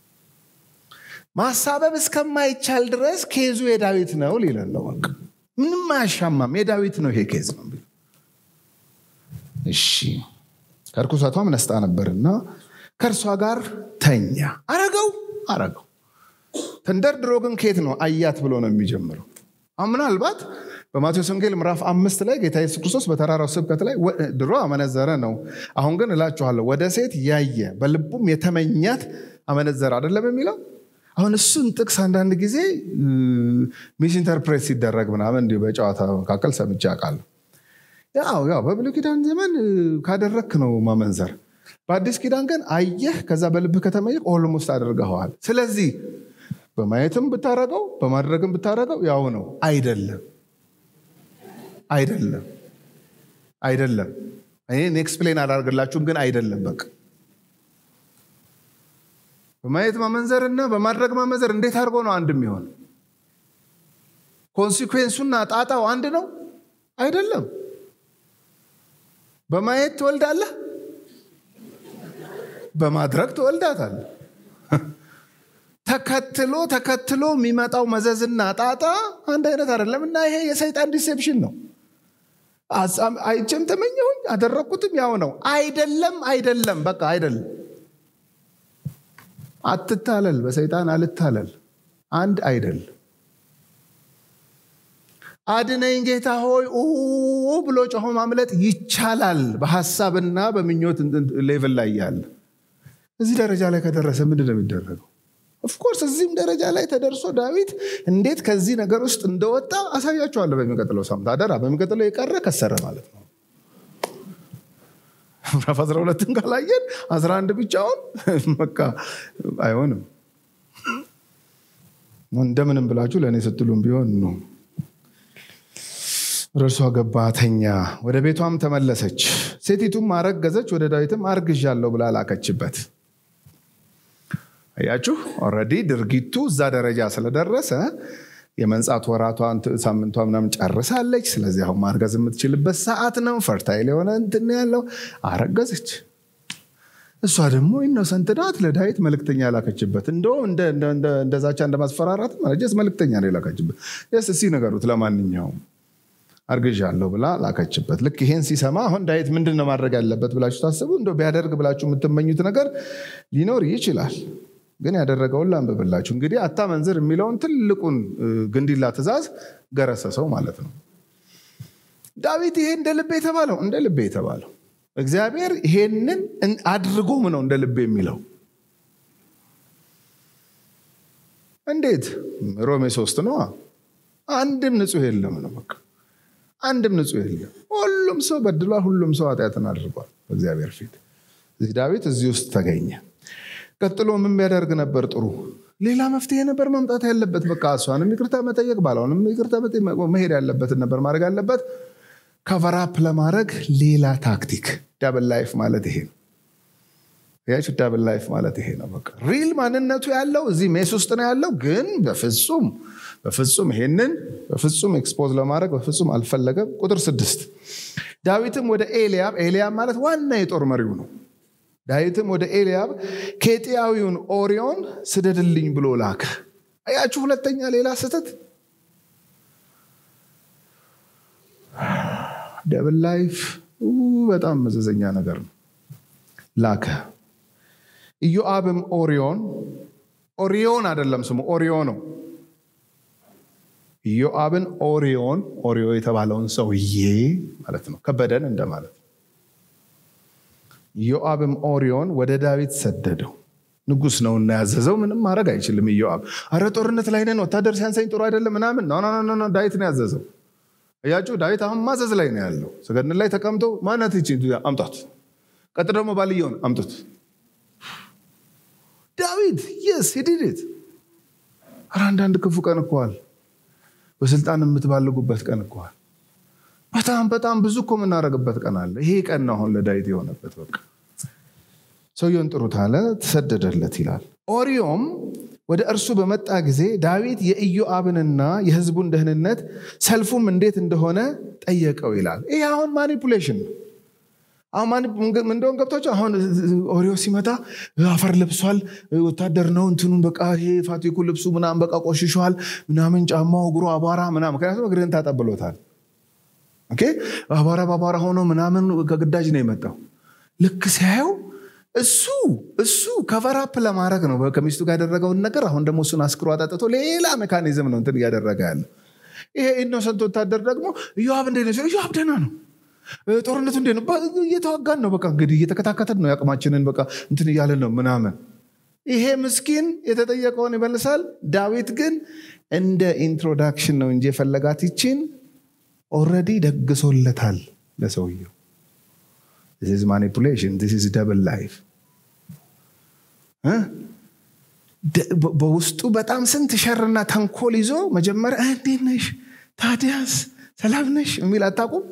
ማሳበብ እስከማይቻል ድረስ ኬዙ የዳዊት ነው ሊለን ነው። በቃ ምንም አያሻማም። የዳዊት ነው ይሄ ኬዝ ነው። እሺ ከርኩሰቷም ነስታ ነበርና ከእርሷ ጋር ተኛ። አረገው አረገው። ተንደርድሮ ግን ኬት ነው አያት ብሎ ነው የሚጀምረው። አሁን ምናልባት በማቴዎስ ወንጌል ምዕራፍ አምስት ላይ ጌታ ኢየሱስ ክርስቶስ በተራራው ስብከት ላይ ድሮ አመነዘረ ነው፣ አሁን ግን እላችኋለሁ ወደ ሴት ያየ በልቡም የተመኛት አመነዘረ አይደለም የሚለው አሁን እሱን ጥቅስ አንዳንድ ጊዜ ሚስ ኢንተርፕሬት ሲደረግ ምናምን እንዲሁ በጨዋታ መካከል ሰምቼ አውቃለሁ። ያው ያው በብሉይ ኪዳን ዘመን ካደረክ ነው ማመንዘር። በአዲስ ኪዳን ግን አየህ፣ ከዛ በልብህ ከተመኘህ ኦልሞስት አድርገኸዋል። ስለዚህ በማየትም ብታረገው በማድረግም ብታረገው ያው ነው። አይደለም አይደለም አይደለም። እኔ ኤክስፕሌን አላደርግላችሁም፣ ግን አይደለም በቃ በማየት ማመንዘር እና በማድረግ ማመንዘር እንዴት አድርጎ ነው አንድ የሚሆን? ኮንሲኩዌንሱና ጣጣው አንድ ነው አይደለም። በማየት ትወልዳለህ፣ በማድረግ ትወልዳታል። ተከትሎ ተከትሎ የሚመጣው መዘዝና ጣጣ አንድ አይነት አይደለም እና ይሄ የሰይጣን ዲሴፕሽን ነው። አይቼም ተመኘሁኝ አደረግኩትም ያው ነው። አይደለም አይደለም፣ በቃ አይደለም። አትታለል፣ በሰይጣን አልታለል። አንድ አይደል። አድነኝ ጌታ ሆይ ብሎ ጮሆ ማምለጥ ይቻላል፣ በሀሳብና በምኞት ሌቭል ላይ ያለ። እዚህ ደረጃ ላይ ከደረሰ ምንድን ነው የሚደረገው? ኦፍኮርስ እዚህም ደረጃ ላይ ተደርሶ ዳዊት እንዴት ከዚህ ነገር ውስጥ እንደወጣ አሳያችኋለሁ በሚቀጥለው ሳምንት። አደራ በሚቀጥለው የቀረ ከሰረ ማለት ነው። ምዕራፍ 12ን ካላየን 11 ብቻውን በቃ አይሆንም። እንደምንም ብላችሁ ለእኔ ስትሉም ቢሆን ነው። ወደ እርሷ ገባ፣ ተኛ፣ ወደ ቤቷም ተመለሰች። ሴቲቱም አረገዘች፣ ወደ ዳዊትም አርግዣለሁ ብላ ላከችበት። አያችሁ ኦልሬዲ ድርጊቱ እዛ ደረጃ ስለደረሰ የመንጻት ወራቷን ሳምንቷ ምናምን ጨርሳለች። ስለዚህ አሁን ማርገዝ የምትችልበት ሰዓት ነው። ፈርታይል የሆነ እንትን ያለው አረገዘች። እሷ ደግሞ ኢኖሰንት ናት። ለዳዊት መልእክተኛ ላከችበት። እንደውም እንደ ዛቻ እንደ ማስፈራራት ጀስ መልእክተኛ ነው የላከችበት። ስ እሲ ነገሩት ለማንኛውም አርግዣለሁ ብላ ላከችበት። ልክ ይሄን ሲሰማ አሁን ዳዊት ምንድን ነው ማድረግ ያለበት ብላችሁ ታስቡ። እንደው ቢያደርግ ብላችሁ የምትመኙት ነገር ሊኖር ይችላል። ግን ያደረገውን ላንብብላችሁ። እንግዲህ አታመንዝር የሚለውን ትልቁን ግንዲላ ትእዛዝ ገረሰሰው ማለት ነው። ዳዊት ይሄ እንደ ልቤ የተባለው እንደ ልቤ የተባለው እግዚአብሔር ይሄንን አድርጎም ነው እንደ ልቤ የሚለው። እንዴት? ሮሜ ሶስት ነው። አንድም ንጹሕ የለም ነው በቃ አንድም ንጹሕ የለም። ሁሉም ሰው በድሏል። ሁሉም ሰው ኃጢአትን አድርጓል በእግዚአብሔር ፊት። እዚህ ዳዊት እዚህ ውስጥ ተገኘ። ቀጥሎ ምን ቢያደርግ ነበር ጥሩ? ሌላ መፍትሄ ነበር መምጣት ያለበት። በቃ እሷንም ይቅርታ መጠየቅ ባለውንም ይቅርታ መሄድ ያለበትን ነበር ማድረግ ያለበት። ከቨራፕ ለማድረግ ሌላ ታክቲክ። ዳብል ላይፍ ማለት ይሄ ነው። ያችሁ ዳብል ላይፍ ማለት ይሄ ነው። በቃ ሪል ማንነቱ ያለው እዚህ ሜስ ውስጥ ነው ያለው። ግን በፍጹም በፍጹም ይሄንን በፍጹም ኤክስፖዝ ለማድረግ በፍጹም አልፈለገም። ቁጥር ስድስት ዳዊትም ወደ ኤልያብ ኤልያብ ማለት ዋና የጦር መሪው ነው። ዳዊትም ወደ ኤልያብ ኬጢያዊውን ኦሪዮን ስደድልኝ ብሎ ላከ። አያችሁ፣ ሁለተኛ ሌላ ስህተት። ደብል ላይፍ በጣም መዘዘኛ ነገር ነው። ላከ። ኢዮአብም ኦሪዮን ኦሪዮን አይደለም ስሙ ኦሪዮ ነው። ኢዮአብን ኦሪዮን ኦሪዮ የተባለውን ሰውዬ ማለት ነው፣ ከበደን እንደማለት ኢዮአብም ኦሪዮን ወደ ዳዊት ሰደደው። ንጉሥ ነውና ያዘዘው፣ ምንም ማድረግ አይችልም። ኢዮአብ አረ ጦርነት ላይ ነን፣ ወታደር ሲያንሰኝ ጥሩ አይደለም ምናምን ኖ ዳዊት ነው ያዘዘው። እያችሁ ዳዊት አሁን ማዘዝ ላይ ነው ያለው። ሰገድን ላይ ተቀምጦ ማናት ይቺ አምጧት፣ ቀጥ ደግሞ ባልየውን አምጡት። ዳዊት የስ ሂድት አረ አንዳንድ ክፉ ቀን እኮዋል፣ በስልጣን የምትባልጉበት ቀን እኮዋል። በጣም በጣም ብዙ እኮ የምናደርግበት ቀን አለ። ይሄ ቀን ነው አሁን ለዳዊት የሆነበት። በቃ ሰውየውን ጥሩት አለ፣ ተሰደደለት ይላል። ኦሪዮም ወደ እርሱ በመጣ ጊዜ ዳዊት የኢዮአብንና የሕዝቡን ደህንነት ሰልፉም እንዴት እንደሆነ ጠየቀው ይላል። ይሄ አሁን ማኒፑሌሽን ነው። አሁን እንደሆን ገብቶች አሁን ኦሪዮ ሲመጣ አፈር ለብሷል፣ ወታደር ነው እንትኑን በቃ ይሄ ፋቲኩ ልብሱ ምናምን በቃ ቆሽሿል፣ ምናምን ጫማው እግሩ አቧራ ምናምን፣ ምክንያቱም እግርህን ታጠብሎታል። አቧራ በአቧራ ሆኖ ምናምን ከግዳጅ ነው የመጣው። ልክ ሲያየው እሱ እሱ ከቨራፕ ለማድረግ ነው ከሚስቱ ጋር ያደረገውን ነገር። አሁን ደግሞ እሱን አስክሮ አጠጥቶ ሌላ ሜካኒዝም ነው እንትን እያደረገ ያለ። ይሄ ኢኖሰንት ወታደር ደግሞ ኢዮአብ እንዴት ነው? ኢዮአብ ደህና ነው። ጦርነቱ እንዴት ነው? እየተዋጋን ነው። በቃ እንግዲህ እየተከታከተን ነው። ያቅማችንን በቃ እንትን እያለን ነው ምናምን። ይሄ ምስኪን የተጠየቀውን ይመልሳል። ዳዊት ግን እንደ ኢንትሮዳክሽን ነው እንጂ የፈለጋት ይችን ኦልሬዲ ደግሶለታል ለሰውየው። ዚስ ማኒፑሌሽን ዚስ ደብል ላይፍ። በውስጡ በጣም ስንት ሸርና ተንኮል ይዞ መጀመሪያ እንዴት ነሽ ታዲያስ ሰላም ነሽ የሚል አታውቁም።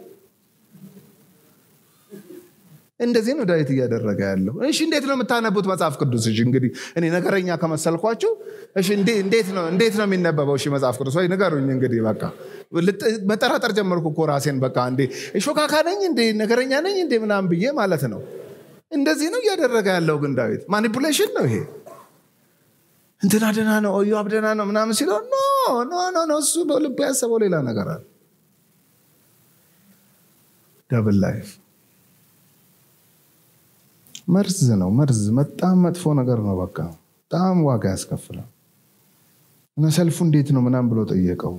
እንደዚህ ነው ዳዊት እያደረገ ያለው። እሺ እንዴት ነው የምታነቡት መጽሐፍ ቅዱስ? እሺ እንግዲህ እኔ ነገረኛ ከመሰልኳችሁ እሺ እንዴት ነው እንዴት ነው የሚነበበው? እሺ መጽሐፍ ቅዱስ ወይ ንገሩኝ። እንግዲህ በቃ መጠራጠር ጀመርኩ እኮ ራሴን። በቃ እንዴ ሾካካ ነኝ እንዴ ነገረኛ ነኝ እንዴ ምናምን ብዬ ማለት ነው። እንደዚህ ነው እያደረገ ያለው ግን ዳዊት ማኒፑሌሽን ነው ይሄ እንትና ደህና ነው ኢዮአብ ደህና ነው ምናምን ሲለው ኖ ኖ ኖ ኖ እሱ በልቡ ያሰበው ሌላ ነገር አለ ደብል ላይፍ መርዝ ነው መርዝ በጣም መጥፎ ነገር ነው በቃ በጣም ዋጋ ያስከፍላል እና ሰልፉ እንዴት ነው ምናም ብሎ ጠየቀው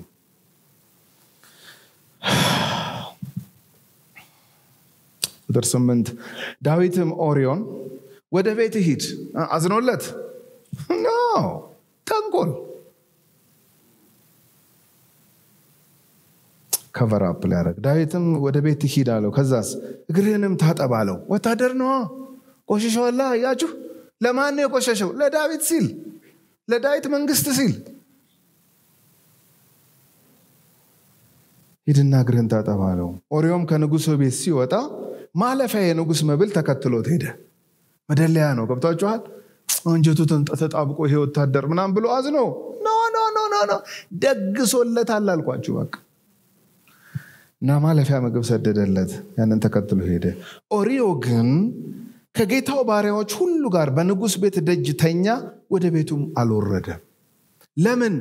ቁጥር ስምንት ዳዊትም ኦሪዮን ወደ ቤት ሂድ አዝኖለት ኖ ተንኮል ከቨር አፕ ሊያደረግ ዳዊትም ወደ ቤት ሂድ አለው ከዛስ እግርህንም ታጠብ አለው ወታደር ነዋ ቆሽሸዋላ እያችሁ ለማን ነው የቆሸሸው ለዳዊት ሲል ለዳዊት መንግስት ሲል ሂድና እግርህን ታጠብ አለው ኦሪዮም ከንጉሱ ቤት ሲወጣ ማለፊያ የንጉስ መብል ተከትሎት ሄደ መደለያ ነው ገብቷችኋል አንጀቱ ተጣብቆ ይሄ ወታደር ምናም ብሎ አዝኖ ኖ ኖ ኖ ኖ ኖ ደግሶለታል አልኳችሁ በቃ እና ማለፊያ ምግብ ሰደደለት ያንን ተከትሎ ሄደ ኦሪዮ ግን ከጌታው ባሪያዎች ሁሉ ጋር በንጉስ ቤት ደጅ ተኛ ወደ ቤቱም አልወረደም ለምን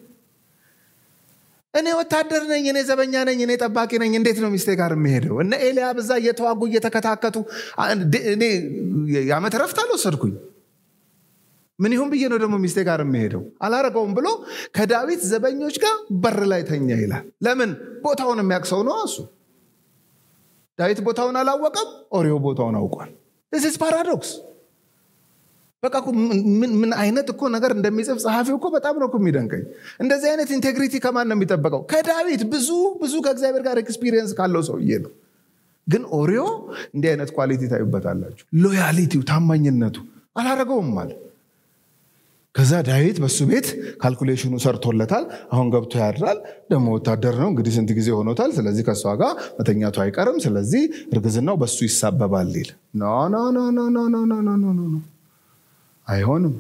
እኔ ወታደር ነኝ እኔ ዘበኛ ነኝ እኔ ጠባቂ ነኝ እንዴት ነው ሚስቴ ጋር የሚሄደው እነ ኤልያብ እዛ እየተዋጉ እየተከታከቱ እኔ የዓመት ረፍት አልወሰድኩኝ ምን ይሁን ብዬ ነው ደግሞ ሚስቴ ጋር የሚሄደው አላረገውም ብሎ ከዳዊት ዘበኞች ጋር በር ላይ ተኛ ይላል ለምን ቦታውን የሚያቅሰው ነው እሱ ዳዊት ቦታውን አላወቀም ኦሪዮ ቦታውን አውቋል ስ ፓራዶክስ በቃ ምን አይነት እኮ ነገር እንደሚጽፍ ጸሐፊው እኮ በጣም ነው የሚደንቀኝ እንደዚህ አይነት ኢንቴግሪቲ ከማን ነው የሚጠበቀው ከዳዊት ብዙ ብዙ ከእግዚአብሔር ጋር ኤክስፒሪየንስ ካለው ሰውዬ ነው ግን ኦሪዮ እንዲህ አይነት ኳሊቲ ታዩበታላችሁ ሎያሊቲው ታማኝነቱ አላረገውም ማለት ከዛ ዳዊት በሱ ቤት ካልኩሌሽኑ ሰርቶለታል አሁን ገብቶ ያድራል ደግሞ ወታደር ነው እንግዲህ ስንት ጊዜ ሆኖታል ስለዚህ ከእሷ ጋር መተኛቱ አይቀርም ስለዚህ እርግዝናው በሱ ይሳበባል ይል ኖ ኖ ኖ ኖ ኖ ኖ ኖ ኖ ኖ ኖ አይሆንም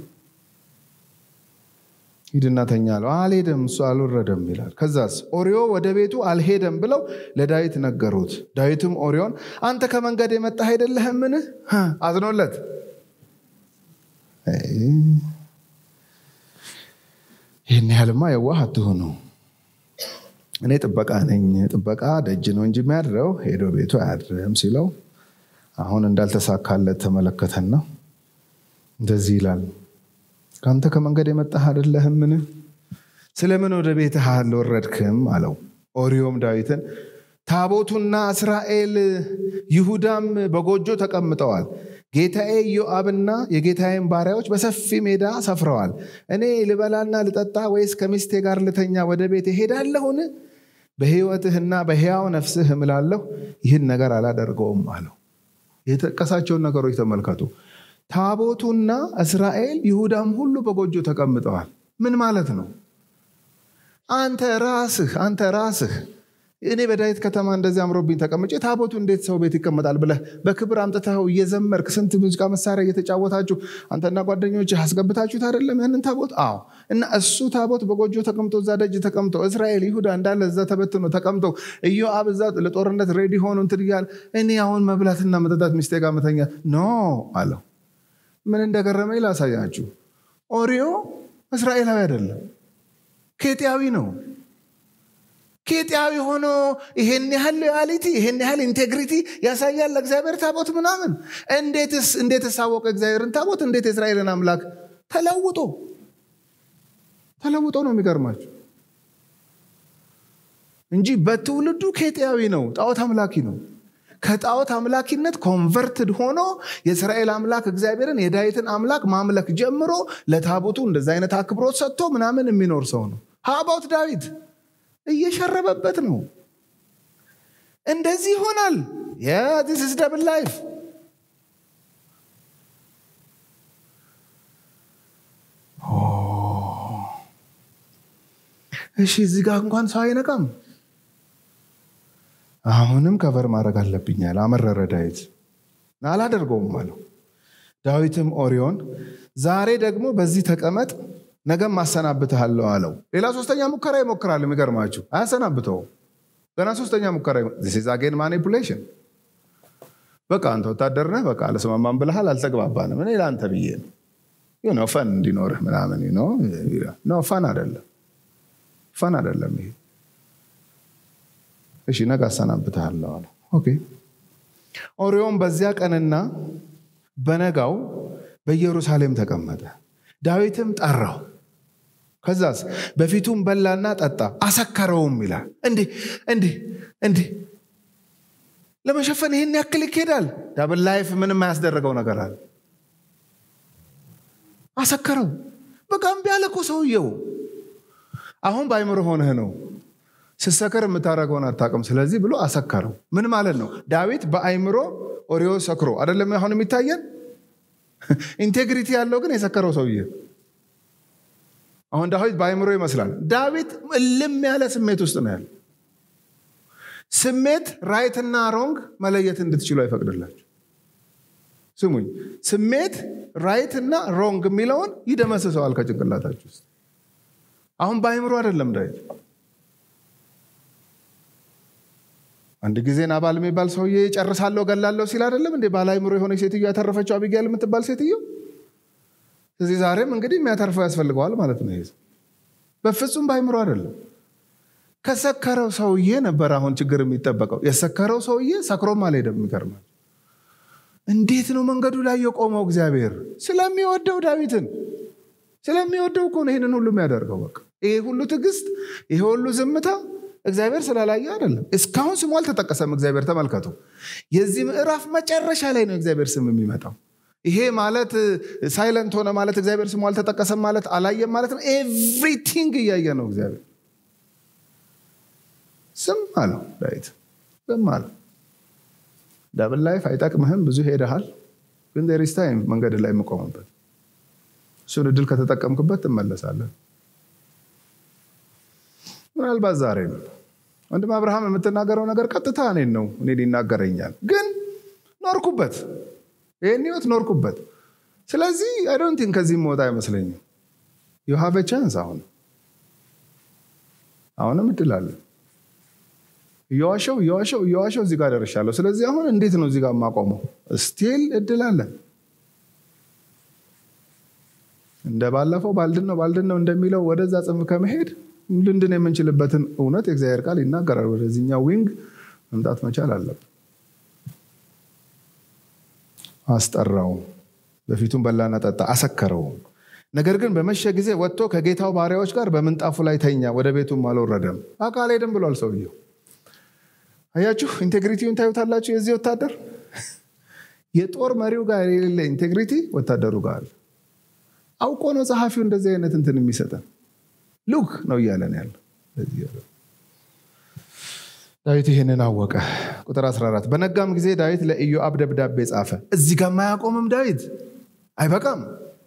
ሂድና ተኛ አለው አልሄደም እሱ አልወረደም ይላል ከዛስ ኦሪዮ ወደ ቤቱ አልሄደም ብለው ለዳዊት ነገሩት ዳዊትም ኦሪዮን አንተ ከመንገድ የመጣ አይደለህምን አዝኖለት ይህን ያህልማ የዋህ አትሆኑ እኔ ጥበቃ ነኝ ጥበቃ ደጅ ነው እንጂ የሚያድረው ሄዶ ቤቱ አያድርም ሲለው አሁን እንዳልተሳካለት ተመለከተና እንደዚህ ይላል ከአንተ ከመንገድ የመጣህ አይደለህምን ስለምን ወደ ቤትህ አልወረድክም አለው ኦሪዮም ዳዊትን ታቦቱና እስራኤል ይሁዳም በጎጆ ተቀምጠዋል ጌታዬ ኢዮአብና የጌታዬን ባሪያዎች በሰፊ ሜዳ ሰፍረዋል እኔ ልበላና ልጠጣ ወይስ ከሚስቴ ጋር ልተኛ ወደ ቤት ሄዳለሁን በህይወትህና በሕያው ነፍስህ እምላለሁ ይህን ነገር አላደርገውም አለው የጠቀሳቸውን ነገሮች ተመልከቱ ታቦቱና እስራኤል ይሁዳም ሁሉ በጎጆ ተቀምጠዋል ምን ማለት ነው አንተ ራስህ አንተ ራስህ እኔ በዳዊት ከተማ እንደዚህ አምሮብኝ ተቀምጬ ታቦቱ እንዴት ሰው ቤት ይቀመጣል ብለህ በክብር አምጥተኸው እየዘመርክ ስንት ሙዚቃ መሳሪያ እየተጫወታችሁ አንተና ጓደኞች አስገብታችሁት አይደለም ያንን ታቦት አዎ እና እሱ ታቦት በጎጆ ተቀምጦ እዛ ደጅ ተቀምጦ እስራኤል ይሁዳ እንዳለ እዛ ተበትኖ ተቀምጦ ኢዮአብ እዛ ለጦርነት ሬዲ ሆኑ እንትን እያለ እኔ አሁን መብላትና መጠጣት ሚስቴ ጋር መተኛ ኖ አለው ምን እንደገረመኝ ላሳያችሁ ኦሪዮ እስራኤላዊ አይደለም ኬጥያዊ ነው ኬጥያዊ ሆኖ ይሄን ያህል ሎያሊቲ ይሄን ያህል ኢንቴግሪቲ ያሳያል ለእግዚአብሔር ታቦት ምናምን እንዴትስ እንዴት ሳወቀ እግዚአብሔርን ታቦት እንዴት የእስራኤልን አምላክ ተለውጦ ተለውጦ ነው የሚገርማቸው እንጂ በትውልዱ ኬጥያዊ ነው ጣዖት አምላኪ ነው ከጣዖት አምላኪነት ኮንቨርትድ ሆኖ የእስራኤል አምላክ እግዚአብሔርን የዳዊትን አምላክ ማምለክ ጀምሮ ለታቦቱ እንደዚ አይነት አክብሮት ሰጥቶ ምናምን የሚኖር ሰው ነው ሀባውት ዳዊት እየሸረበበት ነው እንደዚህ ይሆናል ስ ደብል ላይፍ እሺ እዚህ ጋር እንኳን ሰው አይነቃም አሁንም ከቨር ማድረግ አለብኛል አመረረ ዳዊት አላደርገውም አለው ዳዊትም ኦሪዮን ዛሬ ደግሞ በዚህ ተቀመጥ ነገም አሰናብትሃለሁ አለው ሌላ ሶስተኛ ሙከራ ይሞክራል የሚገርማችሁ አያሰናብተውም ገና ሶስተኛ ሙከራ ዛጌን ማኒፑሌሽን በቃ አንተ ወታደር ነህ፣ በቃ አልስማማም ብልሃል፣ አልተግባባንም። እኔ ለአንተ ብዬ ነው ፈን እንዲኖርህ ምናምን ነው። ፈን አይደለም፣ ፈን አይደለም ይሄ። እሺ ነገ አሰናብትሃለሁ አለ። ኦኬ ኦሪዮን በዚያ ቀንና በነጋው በኢየሩሳሌም ተቀመጠ። ዳዊትም ጠራው። ከዛስ በፊቱም በላና ጠጣ፣ አሰከረውም ይላል። እንዲህ እንዲህ እንዲህ ለመሸፈን ይህን ያክል ይኬዳል። ዳብል ላይፍ ምንም አያስደረገው ነገር አለ። አሰከረው። በቃ እምቢ አለ እኮ ሰውየው። አሁን በአይምሮ ሆነህ ነው ስሰከር የምታደርገውን አታውቅም። ስለዚህ ብሎ አሰከረው። ምን ማለት ነው? ዳዊት በአይምሮ ኦሪዮ ሰክሮ አይደለም አሁን የሚታየን። ኢንቴግሪቲ ያለው ግን የሰከረው ሰውዬ አሁን ዳዊት በአይምሮ ይመስላል። ዳዊት እልም ያለ ስሜት ውስጥ ነው ያለ። ስሜት ራይትና ሮንግ መለየት እንድትችሉ አይፈቅድላችሁ። ስሙኝ፣ ስሜት ራይትና ሮንግ የሚለውን ይደመስሰዋል ከጭንቅላታችሁ ውስጥ። አሁን በአይምሮ አይደለም ዳዊት አንድ ጊዜ ናባል የሚባል ሰውዬ ጨርሳለሁ ገላለሁ ሲል አይደለም እንዴ ባለ አይምሮ የሆነ ሴትዮ ያተረፈችው አቢጋል የምትባል ሴትዮ። ስለዚህ ዛሬም እንግዲህ የሚያተርፈው ያስፈልገዋል ማለት ነው። ይሄ በፍጹም በአይምሮ አይደለም። ከሰከረው ሰውዬ ነበር አሁን ችግር የሚጠበቀው። የሰከረው ሰውዬ ሰክሮም አልሄደም። የሚገርማል። እንዴት ነው መንገዱ ላይ የቆመው? እግዚአብሔር ስለሚወደው ዳዊትን ስለሚወደው እኮ ነው ይህንን ሁሉ የሚያደርገው። በቃ ይሄ ሁሉ ትዕግስት፣ ይሄ ሁሉ ዝምታ እግዚአብሔር ስላላየ አይደለም። እስካሁን ስሙ አልተጠቀሰም። እግዚአብሔር ተመልከቱ። የዚህ ምዕራፍ መጨረሻ ላይ ነው እግዚአብሔር ስም የሚመጣው። ይሄ ማለት ሳይለንት ሆነ ማለት እግዚአብሔር ስሙ አልተጠቀሰም ማለት አላየም ማለት ነው። ኤቭሪቲንግ እያየ ነው እግዚአብሔር። ዝም አለው ዳዊት፣ ዝም አለው። ዳብል ላይፍ አይጠቅምህም፣ ብዙ ሄደሃል፣ ግን ዜር ኢዝ ታይም መንገድ ላይ የምቆምበት እሱን እድል ከተጠቀምክበት ትመለሳለን። ምናልባት ዛሬ ነው ወንድም አብርሃም የምትናገረው ነገር ቀጥታ እኔን ነው እኔን ይናገረኛል፣ ግን ኖርኩበት፣ ይህን ህይወት ኖርኩበት። ስለዚህ አይዶንቲን ከዚህ መወጣ አይመስለኝም። ዩ ሃቭ ቻንስ። አሁን አሁንም እድል አለ። እየዋሸው እየዋሸው እየዋሸው እዚህ ጋር ደርሻለሁ። ስለዚህ አሁን እንዴት ነው እዚህ ጋር የማቆመው? ስቲል እድል አለን። እንደ ባለፈው ባልድን ነው ባልድን ነው እንደሚለው ወደዛ ጽንፍ ከመሄድ ልንድን የምንችልበትን እውነት የእግዚአብሔር ቃል ይናገራል። ወደዚህኛው ዊንግ መምጣት መቻል አለብን። አስጠራው፣ በፊቱም በላና ጠጣ፣ አሰከረው። ነገር ግን በመሸ ጊዜ ወጥቶ ከጌታው ባሪያዎች ጋር በምንጣፉ ላይ ተኛ፣ ወደ ቤቱም አልወረደም። አልሄድም ብሏል ሰውየው። አያችሁ፣ ኢንቴግሪቲውን ታዩታላችሁ። የዚህ ወታደር የጦር መሪው ጋር የሌለ ኢንቴግሪቲ ወታደሩ ጋር አለ። አውቆ ነው ጸሐፊው እንደዚህ አይነት እንትን የሚሰጠን ሉክ ነው እያለን ያለ ዳዊት ይህንን አወቀ። ቁጥር 14 በነጋም ጊዜ ዳዊት ለኢዮአብ ደብዳቤ ጻፈ። እዚህ ጋር ማያቆምም ዳዊት አይበቃም።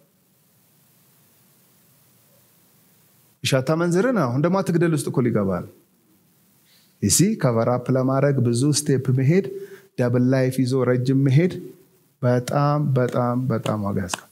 ሻታ መንዝርን አሁን ደግሞ አትግደል ውስጥ እኮ ሊገባል እሲ ከቨራፕ ለማድረግ ብዙ ስቴፕ መሄድ፣ ደብል ላይፍ ይዞ ረጅም መሄድ በጣም በጣም በጣም ዋጋ ያስከፍላል።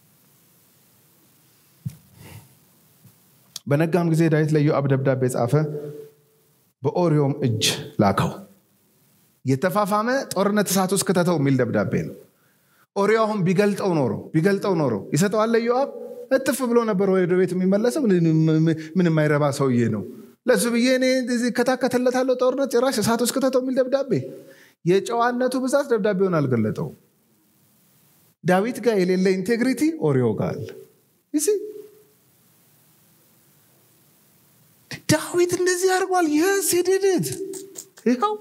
በነጋም ጊዜ ዳዊት ለኢዮአብ ደብዳቤ ጻፈ፣ በኦሪዮም እጅ ላከው። የተፋፋመ ጦርነት እሳት ውስጥ ክተተው የሚል ደብዳቤ ነው። ኦሪዮ አሁን ቢገልጠው ኖሮ ቢገልጠው ኖሮ ይሰጠዋል ለኢዮአብ። እጥፍ ብሎ ነበር ወደ ቤት የሚመለሰው። ምን የማይረባ ሰውዬ ነው። ለሱ ብዬ እኔ እከታከተለታለሁ ጦርነት ጭራሽ እሳት ውስጥ ክተተው የሚል ደብዳቤ። የጨዋነቱ ብዛት ደብዳቤውን አልገለጠው። ዳዊት ጋር የሌለ ኢንቴግሪቲ ኦሪዮ ጋር አለ። ዳዊት እንደዚህ አድርጓል። የስ ሄድድት ይኸው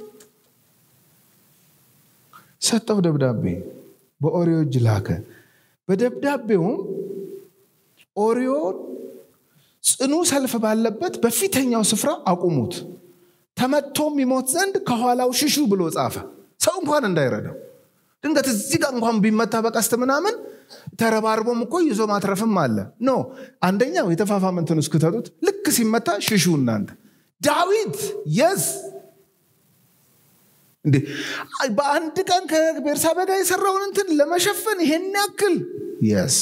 ሰጠው ደብዳቤ በኦሪዮ እጅ ላከ። በደብዳቤውም ኦሪዮ ጽኑ ሰልፍ ባለበት በፊተኛው ስፍራ አቁሙት፣ ተመቶም ይሞት ዘንድ ከኋላው ሽሹ ብሎ ጻፈ። ሰው እንኳን እንዳይረዳው ድንገት እዚህ ጋር እንኳን ቢመታ በቀስት ምናምን ተረባርቦም እኮ ይዞ ማትረፍም አለ። ኖ አንደኛው የተፋፋመንትን እስክተቱት ልክ ሲመታ ሽሹ እናንተ። ዳዊት የስ እንዴ በአንድ ቀን ከቤርሳቤ ጋር የሰራውን እንትን ለመሸፈን ይሄን ያክል የስ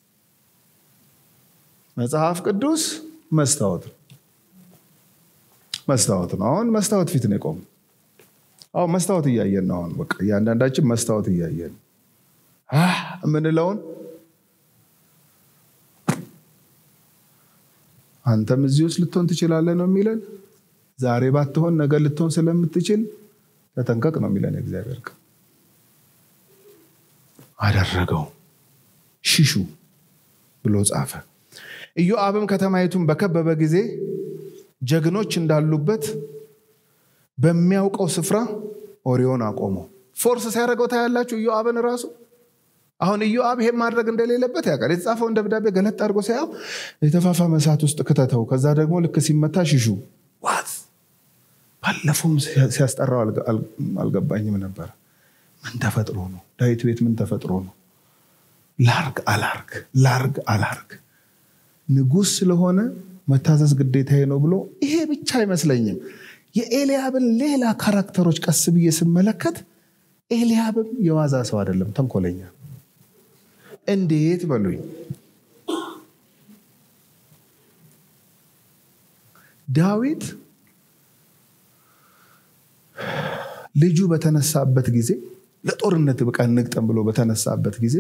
መጽሐፍ ቅዱስ መስታወት ነው። መስታወት ነው። አሁን መስታወት ፊት ነው የቆሙ። አሁ መስታወት እያየን ነው። አሁን በቃ እያንዳንዳችን መስታወት እያየን የምንለውን አንተም እዚህ ውስጥ ልትሆን ትችላለህ ነው የሚለን። ዛሬ ባትሆን ነገ ልትሆን ስለምትችል ተጠንቀቅ ነው የሚለን የእግዚአብሔር ቃል። አደረገው ሽሹ ብሎ ጻፈ። ኢዮአብም ከተማይቱን በከበበ ጊዜ ጀግኖች እንዳሉበት በሚያውቀው ስፍራ ኦሪዮን አቆመው። ፎርስ ሲያደርገው ታያላችሁ ኢዮአብን ራሱ አሁን ኢዮአብ ይሄን ማድረግ እንደሌለበት ያውቃል። የተጻፈውን ደብዳቤ ገለጥ አድርጎ ሳያው የተፋፋመ እሳት ውስጥ ክተተው፣ ከዛ ደግሞ ልክ ሲመታ ሽሹ። ዋት ባለፈውም ሲያስጠራው አልገባኝም ነበር። ምን ተፈጥሮ ነው? ዳዊት ቤት ምን ተፈጥሮ ነው? ላርግ አላርግ ላርግ አላርግ ንጉሥ ስለሆነ መታዘዝ ግዴታዬ ነው ብሎ ይሄ ብቻ አይመስለኝም። የኤልያብን ሌላ ካራክተሮች ቀስ ብዬ ስመለከት ኤልያብም የዋዛ ሰው አይደለም፣ ተንኮለኛ እንዴት በሉኝ። ዳዊት ልጁ በተነሳበት ጊዜ ለጦርነት ብቃ እንግጠም ብሎ በተነሳበት ጊዜ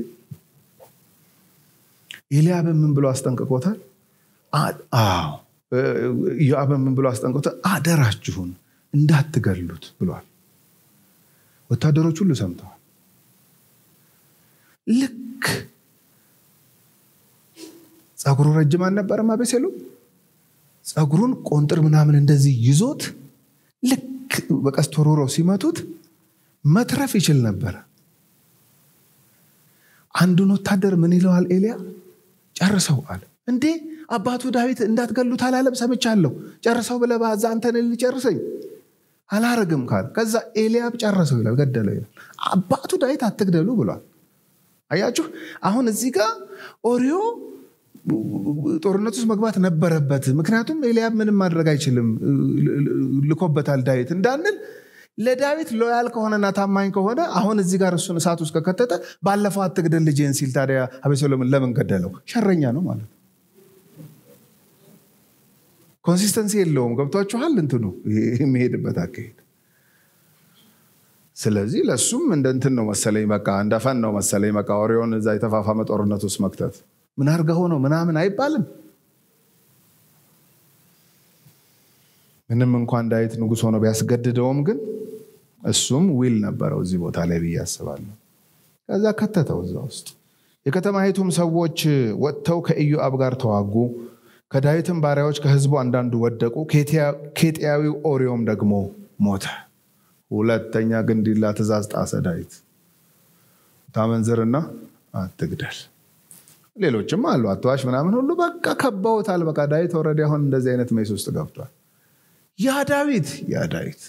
ኤልያብን ምን ብሎ አስጠንቅቆታል? ኢዮአብን ምን ብሎ አስጠንቅቆታል? አደራችሁን እንዳትገሉት ብሏል። ወታደሮች ሁሉ ሰምተዋል። ልክ ፀጉሩ ረጅም አልነበረም አቤሴሎም? ፀጉሩን ቆንጥር ምናምን እንደዚህ ይዞት ልክ በቀስት ወርውረው ሲመቱት መትረፍ ይችል ነበረ። አንዱን ወታደር ምን ይለዋል ኤልያ? ጨርሰው አለ። እንዴ አባቱ ዳዊት እንዳትገሉት አላለም? ሰምቻለሁ። ጨርሰው ብለህ በዛ አንተን ሊጨርሰኝ አላረግም ካለ ከዛ ኤልያብ ጨረሰው ይላል፣ ገደለው ይላል። አባቱ ዳዊት አትግደሉ ብሏል። አያችሁ፣ አሁን እዚህ ጋር ኦሪዮ ጦርነት ውስጥ መግባት ነበረበት። ምክንያቱም ኤልያብ ምንም ማድረግ አይችልም፣ ልኮበታል ዳዊት እንዳንል ለዳዊት ሎያል ከሆነና ታማኝ ከሆነ አሁን እዚህ ጋር እሱን እሳት ውስጥ ከከተተ ባለፈው አትግደል ልጄን ሲል ታዲያ አቤሴሎምን ለምን ገደለው? ሸረኛ ነው ማለት ነው። ኮንሲስተንሲ የለውም። ገብቷችኋል? እንትኑ የሚሄድበት አካሄድ። ስለዚህ ለእሱም እንደ እንትን ነው መሰለኝ፣ በቃ እንደ ፈን ነው መሰለኝ። በቃ ኦሪዮን እዛ የተፋፋመ ጦርነት ውስጥ መክተት ምን አድርገው ነው ምናምን አይባልም። ምንም እንኳን ዳዊት ንጉሥ ሆኖ ቢያስገድደውም ግን እሱም ዊል ነበረው እዚህ ቦታ ላይ ብዬ አስባለሁ። ከዛ ከተተው እዛ ውስጥ። የከተማይቱም ሰዎች ወጥተው ከኢዮአብ ጋር ተዋጉ። ከዳዊትም ባሪያዎች ከህዝቡ አንዳንዱ ወደቁ። ኬጢያዊው ኦሪዮም ደግሞ ሞተ። ሁለተኛ ግንዲላ ትእዛዝ ጣሰ ዳዊት። ታመንዝርና አትግደል። ሌሎችም አሉ አትዋሽ ምናምን ሁሉ በቃ ከበውታል። በቃ ዳዊት ወረዲ አሁን እንደዚህ አይነት ሜስ ውስጥ ገብቷል። ያ ዳዊት ያ ዳዊት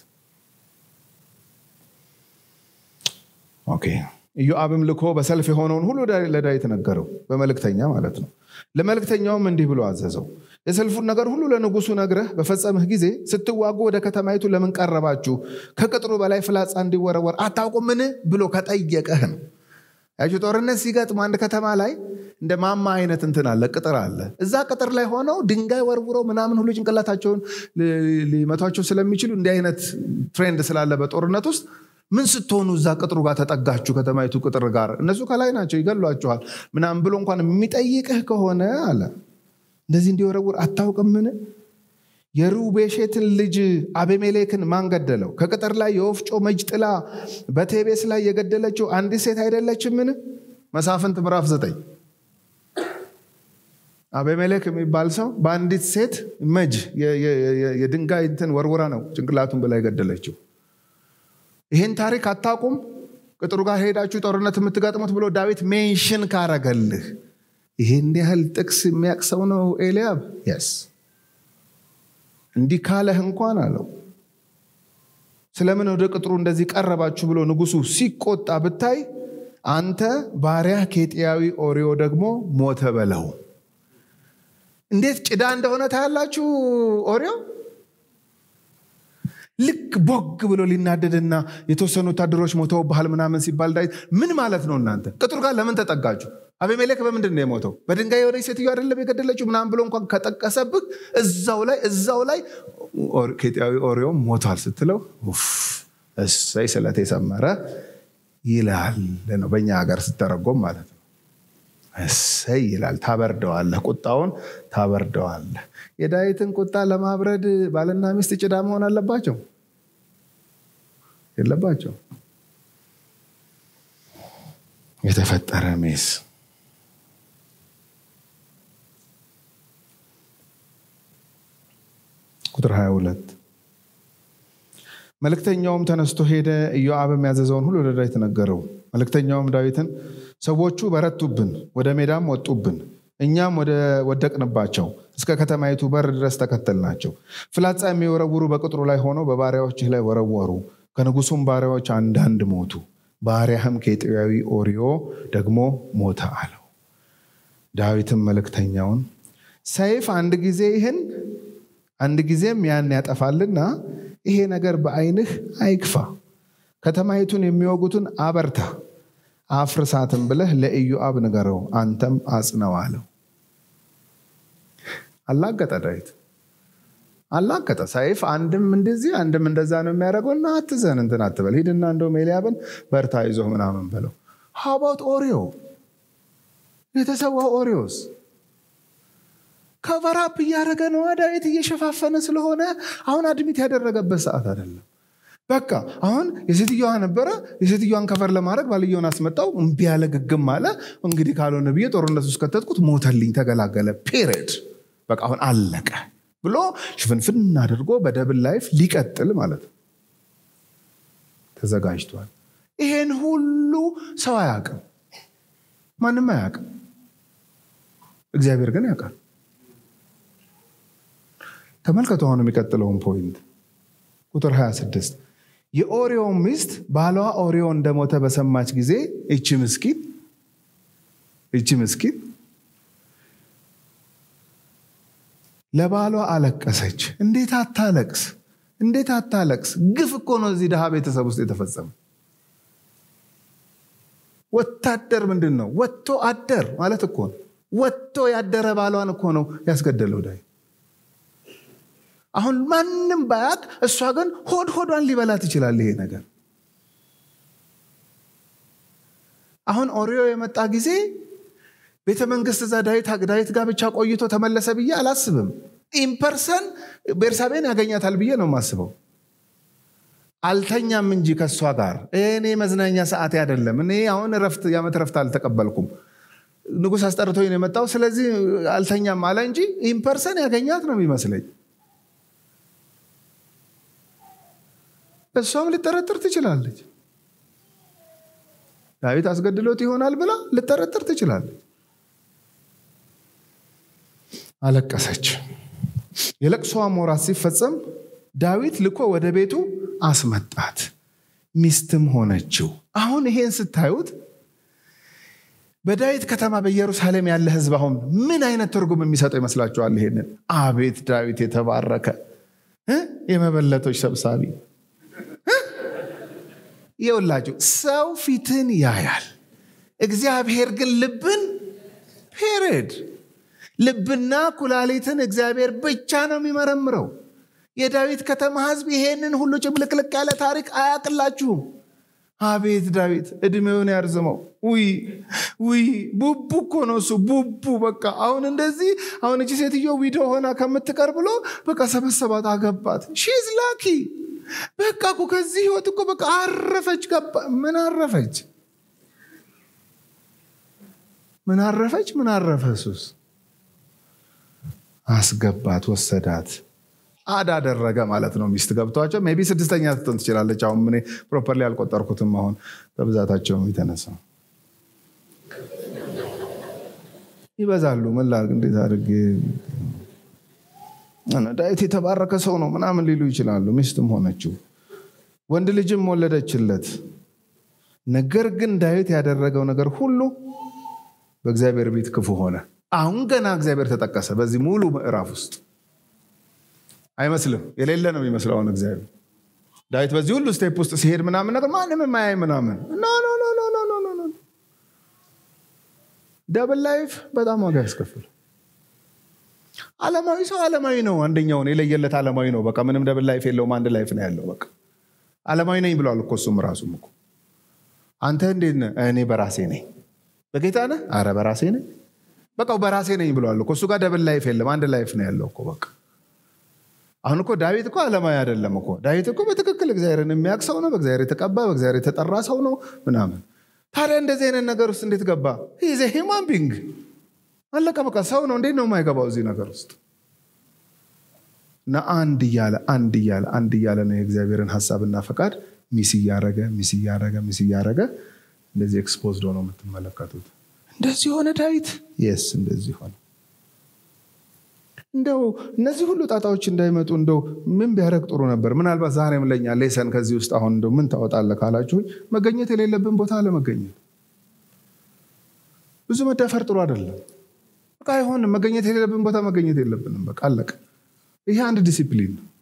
ኦኬ። ኢዮአብም ልኮ በሰልፍ የሆነውን ሁሉ ለዳዊት ነገረው፣ በመልእክተኛ ማለት ነው። ለመልእክተኛውም እንዲህ ብሎ አዘዘው፣ የሰልፉን ነገር ሁሉ ለንጉሱ ነግረህ በፈጸምህ ጊዜ ስትዋጉ ወደ ከተማይቱ ለምን ቀረባችሁ? ከቅጥሩ በላይ ፍላጻ እንዲወረወር አታውቁምን? ብሎ ከጠየቀህ ነው። ያችሁ ጦርነት ሲገጥም አንድ ከተማ ላይ እንደ ማማ አይነት እንትን አለ፣ ቅጥር አለ። እዛ ቅጥር ላይ ሆነው ድንጋይ ወርውረው ምናምን ሁሉ ጭንቅላታቸውን ሊመቷቸው ስለሚችሉ እንዲህ አይነት ትሬንድ ስላለ በጦርነት ውስጥ ምን ስትሆኑ እዛ ቅጥሩ ጋር ተጠጋችሁ፣ ከተማይቱ ቅጥር ጋር እነሱ ከላይ ናቸው ይገሏችኋል ምናምን ብሎ እንኳን የሚጠይቅህ ከሆነ አለ እንደዚህ እንዲወረውር አታውቅምን? የሩቤሼትን ልጅ አቤሜሌክን ማን ገደለው? ከቅጥር ላይ የወፍጮ መጅ ጥላ በቴቤስ ላይ የገደለችው አንዲት ሴት አይደለችምን? መሳፍንት ምዕራፍ ዘጠኝ አቤሜሌክ የሚባል ሰው በአንዲት ሴት መጅ የድንጋይ እንትን ወርውራ ነው ጭንቅላቱን ብላ የገደለችው። ይህን ታሪክ አታውቁም? ቅጥሩ ጋር ሄዳችሁ ጦርነት የምትገጥሙት ብሎ ዳዊት ሜንሽን ካረገልህ ይህን ያህል ጥቅስ የሚያቅሰው ነው ኤልያብ የስ እንዲህ ካለህ እንኳን አለው ስለምን ወደ ቅጥሩ እንደዚህ ቀረባችሁ ብሎ ንጉሱ ሲቆጣ ብታይ አንተ ባሪያ ኬጢያዊ ኦሪዮ ደግሞ ሞተ በለው። እንዴት ጭዳ እንደሆነ ታያላችሁ። ኦሪዮ ልክ ቦግ ብሎ ሊናደድና የተወሰኑ ወታደሮች ሞተውብሃል ምናምን ሲባል ዳዊት ምን ማለት ነው እናንተ ቅጥሩ ጋር ለምን ተጠጋችሁ? አቤሜሌክ በምንድን ነው የሞተው? በድንጋይ የሆነች ሴትዮ አይደለም የገደለችው ምናምን ብሎ እንኳን ከጠቀሰብህ እዛው ላይ እዛው ላይ ኬጢያዊ ኦሪዮ ሞቷል ስትለው እሰይ ስለት የሰመረ ይላል ነው በእኛ ሀገር ስተረጎም ማለት ነው። እሰይ ይላል። ታበርደዋለህ፣ ቁጣውን ታበርደዋለህ። የዳዊትን ቁጣ ለማብረድ ባልና ሚስት ጭዳ መሆን አለባቸው የለባቸው? የተፈጠረ ሜስ ቁጥር 22 መልእክተኛውም ተነስቶ ሄደ፣ ኢዮአብም ያዘዘውን ሁሉ ለዳዊት ነገረው። መልእክተኛውም ዳዊትን ሰዎቹ በረቱብን፣ ወደ ሜዳም ወጡብን፣ እኛም ወደ ወደቅንባቸው፣ እስከ ከተማይቱ በር ድረስ ተከተልናቸው። ፍላጻ የሚወረውሩ በቅጥሩ ላይ ሆነው በባሪያዎችህ ላይ ወረወሩ። ከንጉሱም ባሪያዎች አንዳንድ ሞቱ፣ ባሪያህም ኬጢያዊ ኦርዮ ደግሞ ሞተ አለው። ዳዊትም መልእክተኛውን ሰይፍ አንድ ጊዜ ይህን አንድ ጊዜም ያን ያጠፋልና ይሄ ነገር በዓይንህ አይክፋ፣ ከተማይቱን የሚወጉትን አበርታ፣ አፍርሳትም ብለህ ለኢዮአብ ንገረው፣ አንተም አጽነው አለው። አላገጠ ዳዊት አላገጠ። ሰይፍ አንድም እንደዚህ አንድም እንደዛ ነው የሚያደርገው እና አትዘን እንትን አትበል፣ ሂድና እንደውም ኤልያብን በርታ ይዞህ ምናምን በለው። ሀባት ኦሪዮ የተሰዋው ኦሪዮስ ከቨራፕ እያደረገ ነው። ዳዊት እየሸፋፈነ ስለሆነ አሁን አድሚት ያደረገበት ሰዓት አይደለም። በቃ አሁን የሴትዮዋ ነበረ። የሴትዮዋን ከቨር ለማድረግ ባልየውን አስመጣው። እምቢ ያለ ግግም አለ። እንግዲህ ካልሆነ ብዬ ጦርነት ውስጥ ከተትኩት፣ ሞተልኝ፣ ተገላገለ። ፔሬድ በቃ አሁን አለቀ ብሎ ሽፍንፍን አድርጎ በደብል ላይፍ ሊቀጥል ማለት ነው ተዘጋጅቷል። ይሄን ሁሉ ሰው አያውቅም፣ ማንም አያውቅም። እግዚአብሔር ግን ያውቃል። ተመልከቱ አሁን የሚቀጥለውን ፖይንት ቁጥር 26 የኦሪዮ ሚስት ባሏ ኦሪዮ እንደሞተ በሰማች ጊዜ እቺ ምስኪን እቺ ምስኪን ለባሏ አለቀሰች። እንዴት አታለቅስ? እንዴት አታለቅስ? ግፍ እኮ ነው እዚህ ድሃ ቤተሰብ ውስጥ የተፈጸመ። ወታደር ምንድን ነው? ወጥቶ አደር ማለት እኮ ነው። ወጥቶ ያደረ ባሏን እኮ ነው ያስገደለው ዳዊት። አሁን ማንም ባያቅ፣ እሷ ግን ሆድ ሆዷን ሊበላት ይችላል ይሄ ነገር። አሁን ኦሪዮ የመጣ ጊዜ ቤተ መንግስት እዛ ዳዊት ጋር ብቻ ቆይቶ ተመለሰ ብዬ አላስብም። ኢምፐርሰን ቤርሳቤን ያገኛታል ብዬ ነው የማስበው። አልተኛም እንጂ ከእሷ ጋር እኔ መዝናኛ ሰዓቴ አይደለም። እኔ አሁን ረፍት የዓመት ረፍት አልተቀበልኩም። ንጉሥ አስጠርቶኝ ነው የመጣው። ስለዚህ አልተኛም አለ እንጂ ኢምፐርሰን ያገኛት ነው የሚመስለኝ። እሷም ልጠረጥር ትችላለች። ዳዊት አስገድሎት ይሆናል ብላ ልጠረጥር ትችላለች። አለቀሰች። የለቅሶዋም ወራት ሲፈጸም ዳዊት ልኮ ወደ ቤቱ አስመጣት፣ ሚስትም ሆነችው። አሁን ይሄን ስታዩት በዳዊት ከተማ በኢየሩሳሌም ያለ ሕዝብ አሁን ምን አይነት ትርጉም የሚሰጠው ይመስላችኋል? ይሄንን አቤት ዳዊት የተባረከ የመበለቶች ሰብሳቢ ይውላችሁ ሰው ፊትን ያያል፣ እግዚአብሔር ግን ልብን ፔሬድ ልብና ኩላሊትን እግዚአብሔር ብቻ ነው የሚመረምረው። የዳዊት ከተማ ህዝብ ይሄንን ሁሉ ጭምልቅልቅ ያለ ታሪክ አያቅላችሁም። አቤት ዳዊት እድሜውን ያርዝመው። ውይ ውይ ቡቡ እኮ ነው እሱ ቡቡ። በቃ አሁን እንደዚህ አሁን እቺ ሴትዮ ዊዶ ሆና ከምትቀር ብሎ በቃ ሰበሰባት፣ አገባት። ሺዝ ላኪ በቃ እኮ ከዚህ ህይወት እኮ በቃ አረፈች። ገባ ምን አረፈች? ምን አረፈች? ምን አረፈ? ሱስ አስገባት፣ ወሰዳት፣ አድ አደረገ ማለት ነው። ሚስት ገብቷቸው ሜይ ቢ ስድስተኛ ትሆን ትችላለች። አሁን እኔ ፕሮፐርሊ አልቆጠርኩትም። አሁን በብዛታቸው የተነሳ ይበዛሉ። ምን ላድርግ? እንዴት አድርጌ ዳዊት የተባረከ ሰው ነው ምናምን ሊሉ ይችላሉ። ሚስትም ሆነችው ወንድ ልጅም ወለደችለት። ነገር ግን ዳዊት ያደረገው ነገር ሁሉ በእግዚአብሔር ቤት ክፉ ሆነ። አሁን ገና እግዚአብሔር ተጠቀሰ በዚህ ሙሉ ምዕራፍ ውስጥ አይመስልም፣ የሌለ ነው የሚመስለው። አሁን እግዚአብሔር ዳዊት በዚህ ሁሉ ስቴፕ ውስጥ ሲሄድ ምናምን ነገር ማንም የማያይ ምናምን ደብል ላይፍ በጣም ዋጋ ያስከፍል። ዓለማዊ ሰው ዓለማዊ ነው። አንደኛውን የለየለት ዓለማዊ ነው። በቃ ምንም ደብል ላይፍ የለውም። አንድ ላይፍ ነው ያለው። በቃ ዓለማዊ ነኝ ብለዋል እኮ እሱም ራሱም እኮ አንተ እንዴት ነህ? እኔ በራሴ ነኝ። በጌታ ነህ? አረ በራሴ ነኝ። በቃ በራሴ ነኝ ብለዋል እኮ እሱ ጋር ደብል ላይፍ የለም፣ አንድ ላይፍ ነው ያለው እኮ በቃ። አሁን እኮ ዳዊት እኮ ዓለማዊ አይደለም እኮ ዳዊት እኮ በትክክል እግዚአብሔርን የሚያውቅ ሰው ነው። በእግዚአብሔር የተቀባ በእግዚአብሔር የተጠራ ሰው ነው ምናምን። ታዲያ እንደዚህ አይነት ነገር ውስጥ እንዴት ገባ? ይዘ ሂማን ቢንግ አለቀ በቃ ሰው ነው። እንዴት ነው የማይገባው እዚህ ነገር ውስጥ? እና አንድ እያለ አንድ እያለ አንድ እያለ ነው የእግዚአብሔርን ሀሳብና ፈቃድ ሚስ እያረገ ሚስ እያረገ ሚስ እያረገ እንደዚህ ኤክስፖዝድ ሆነው የምትመለከቱት። እንደዚህ ሆነ ዳዊት። የስ እንደዚህ ሆነ። እንደው እነዚህ ሁሉ ጣጣዎች እንዳይመጡ እንደው ምን ቢያደርግ ጥሩ ነበር? ምናልባት ዛሬም ለኛ ሌሰን ከዚህ ውስጥ አሁን እንደው ምን ታወጣለህ ካላችሁ መገኘት የሌለብን ቦታ ለመገኘት ብዙ መዳፈር ጥሩ አይደለም። በቃ አይሆንም። መገኘት የሌለብን ቦታ መገኘት የለብንም። በቃ አለቀ። ይሄ አንድ ዲሲፕሊን ነው።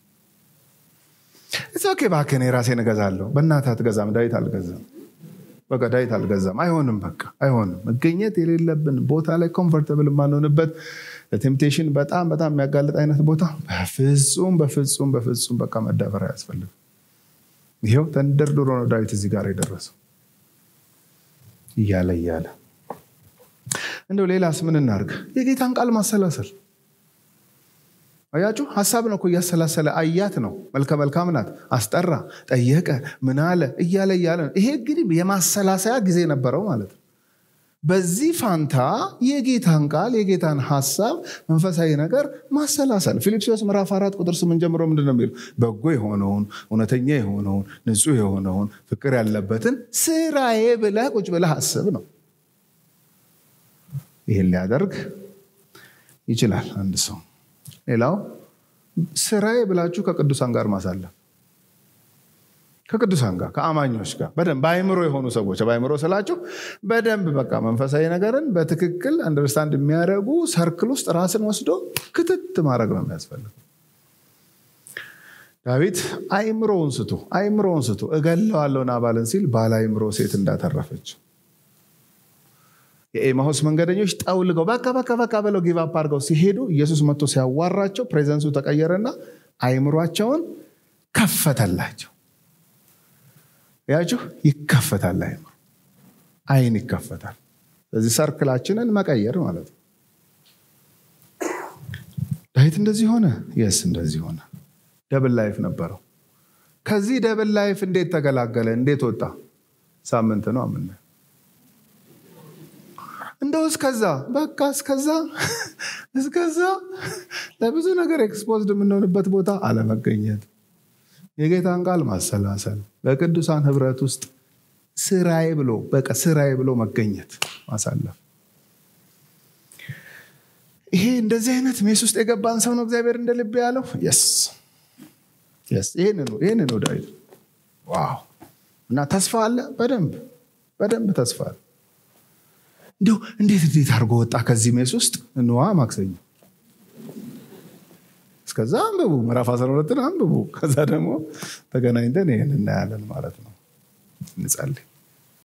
ኦኬ እባክህ እኔ ራሴን እገዛለሁ። በእናትህ አትገዛም። ዳዊት አልገዛም። በቃ ዳዊት አልገዛም። አይሆንም። በቃ አይሆንም። መገኘት የሌለብን ቦታ ላይ ኮምፎርተብል የማንሆንበት ለቴምፕቴሽን በጣም በጣም የሚያጋልጥ አይነት ቦታ በፍጹም በፍጹም በፍጹም በቃ መዳፈር አያስፈልግም። ይኸው ተንደርድሮ ነው ዳዊት እዚህ ጋር የደረሰው እያለ እያለ እንደው ሌላስ ምን እናርግ? የጌታን ቃል ማሰላሰል አያችሁ፣ ሀሳብ ነው እኮ እያሰላሰለ አያት ነው። መልከ መልካም ናት፣ አስጠራ፣ ጠየቀ፣ ምን አለ እያለ እያለ ነው። ይሄ እንግዲህ የማሰላሰያ ጊዜ ነበረው ማለት ነው። በዚህ ፋንታ የጌታን ቃል የጌታን ሀሳብ መንፈሳዊ ነገር ማሰላሰል ፊልጵስዩስ ምዕራፍ አራት ቁጥር ስምንት ጀምሮ ምንድን ነው የሚለው? በጎ የሆነውን እውነተኛ የሆነውን ንጹሕ የሆነውን ፍቅር ያለበትን ስራዬ ብለህ ቁጭ ብለህ አስብ ነው። ይህን ሊያደርግ ይችላል አንድ ሰው። ሌላው ስራዬ ብላችሁ ከቅዱሳን ጋር ማሳለፍ ከቅዱሳን ጋር ከአማኞች ጋር በደንብ በአይምሮ የሆኑ ሰዎች በአይምሮ ስላችሁ በደንብ በቃ መንፈሳዊ ነገርን በትክክል አንደርስታንድ የሚያደርጉ ሰርክል ውስጥ ራስን ወስዶ ክትት ማድረግ ነው የሚያስፈልግ። ዳዊት አይምሮውን ስቶ አይምሮውን ስቶ እገለዋለሁ ናባልን ሲል ባለ አይምሮ ሴት እንዳተረፈች የኤማሁስ መንገደኞች ጠውልገው በቃ በቃ በቃ ብለው ጊቫፕ አድርገው ሲሄዱ ኢየሱስ መጥቶ ሲያዋራቸው ፕሬዘንሱ ተቀየረና አይምሯቸውን ከፈተላቸው። ያችሁ ይከፈታል። አይምሮ አይን ይከፈታል። ስለዚህ ሰርክላችንን መቀየር ማለት ነው። ዳዊት እንደዚህ ሆነ። የስ እንደዚህ ሆነ። ደብል ላይፍ ነበረው። ከዚህ ደብል ላይፍ እንዴት ተገላገለ? እንዴት ወጣ? ሳምንት ነው የምናየው። እንደው እስከዛ በቃ እስከዛ እስከዛ ለብዙ ነገር ኤክስፖዝድ የምንሆንበት ቦታ አለመገኘት፣ የጌታን ቃል ማሰላሰል፣ በቅዱሳን ህብረት ውስጥ ስራዬ ብሎ በቃ ስራዬ ብሎ መገኘት ማሳለፍ። ይሄ እንደዚህ አይነት ሜስ ውስጥ የገባን ሰው ነው እግዚአብሔር እንደ ልብ ያለው። የስ ይህን ነው ዳዊት። ዋው! እና ተስፋ አለ፣ በደንብ በደንብ ተስፋ አለ። እንዲሁ እንዴት እንዴት አድርጎ ወጣ ከዚህ ሜስ ውስጥ? እንዋ ማክሰኞ እስከዛ አንብቡ፣ ምዕራፍ 12ን አንብቡ። ከዛ ደግሞ ተገናኝተን ይህን እናያለን ማለት ነው። እንጸልይ።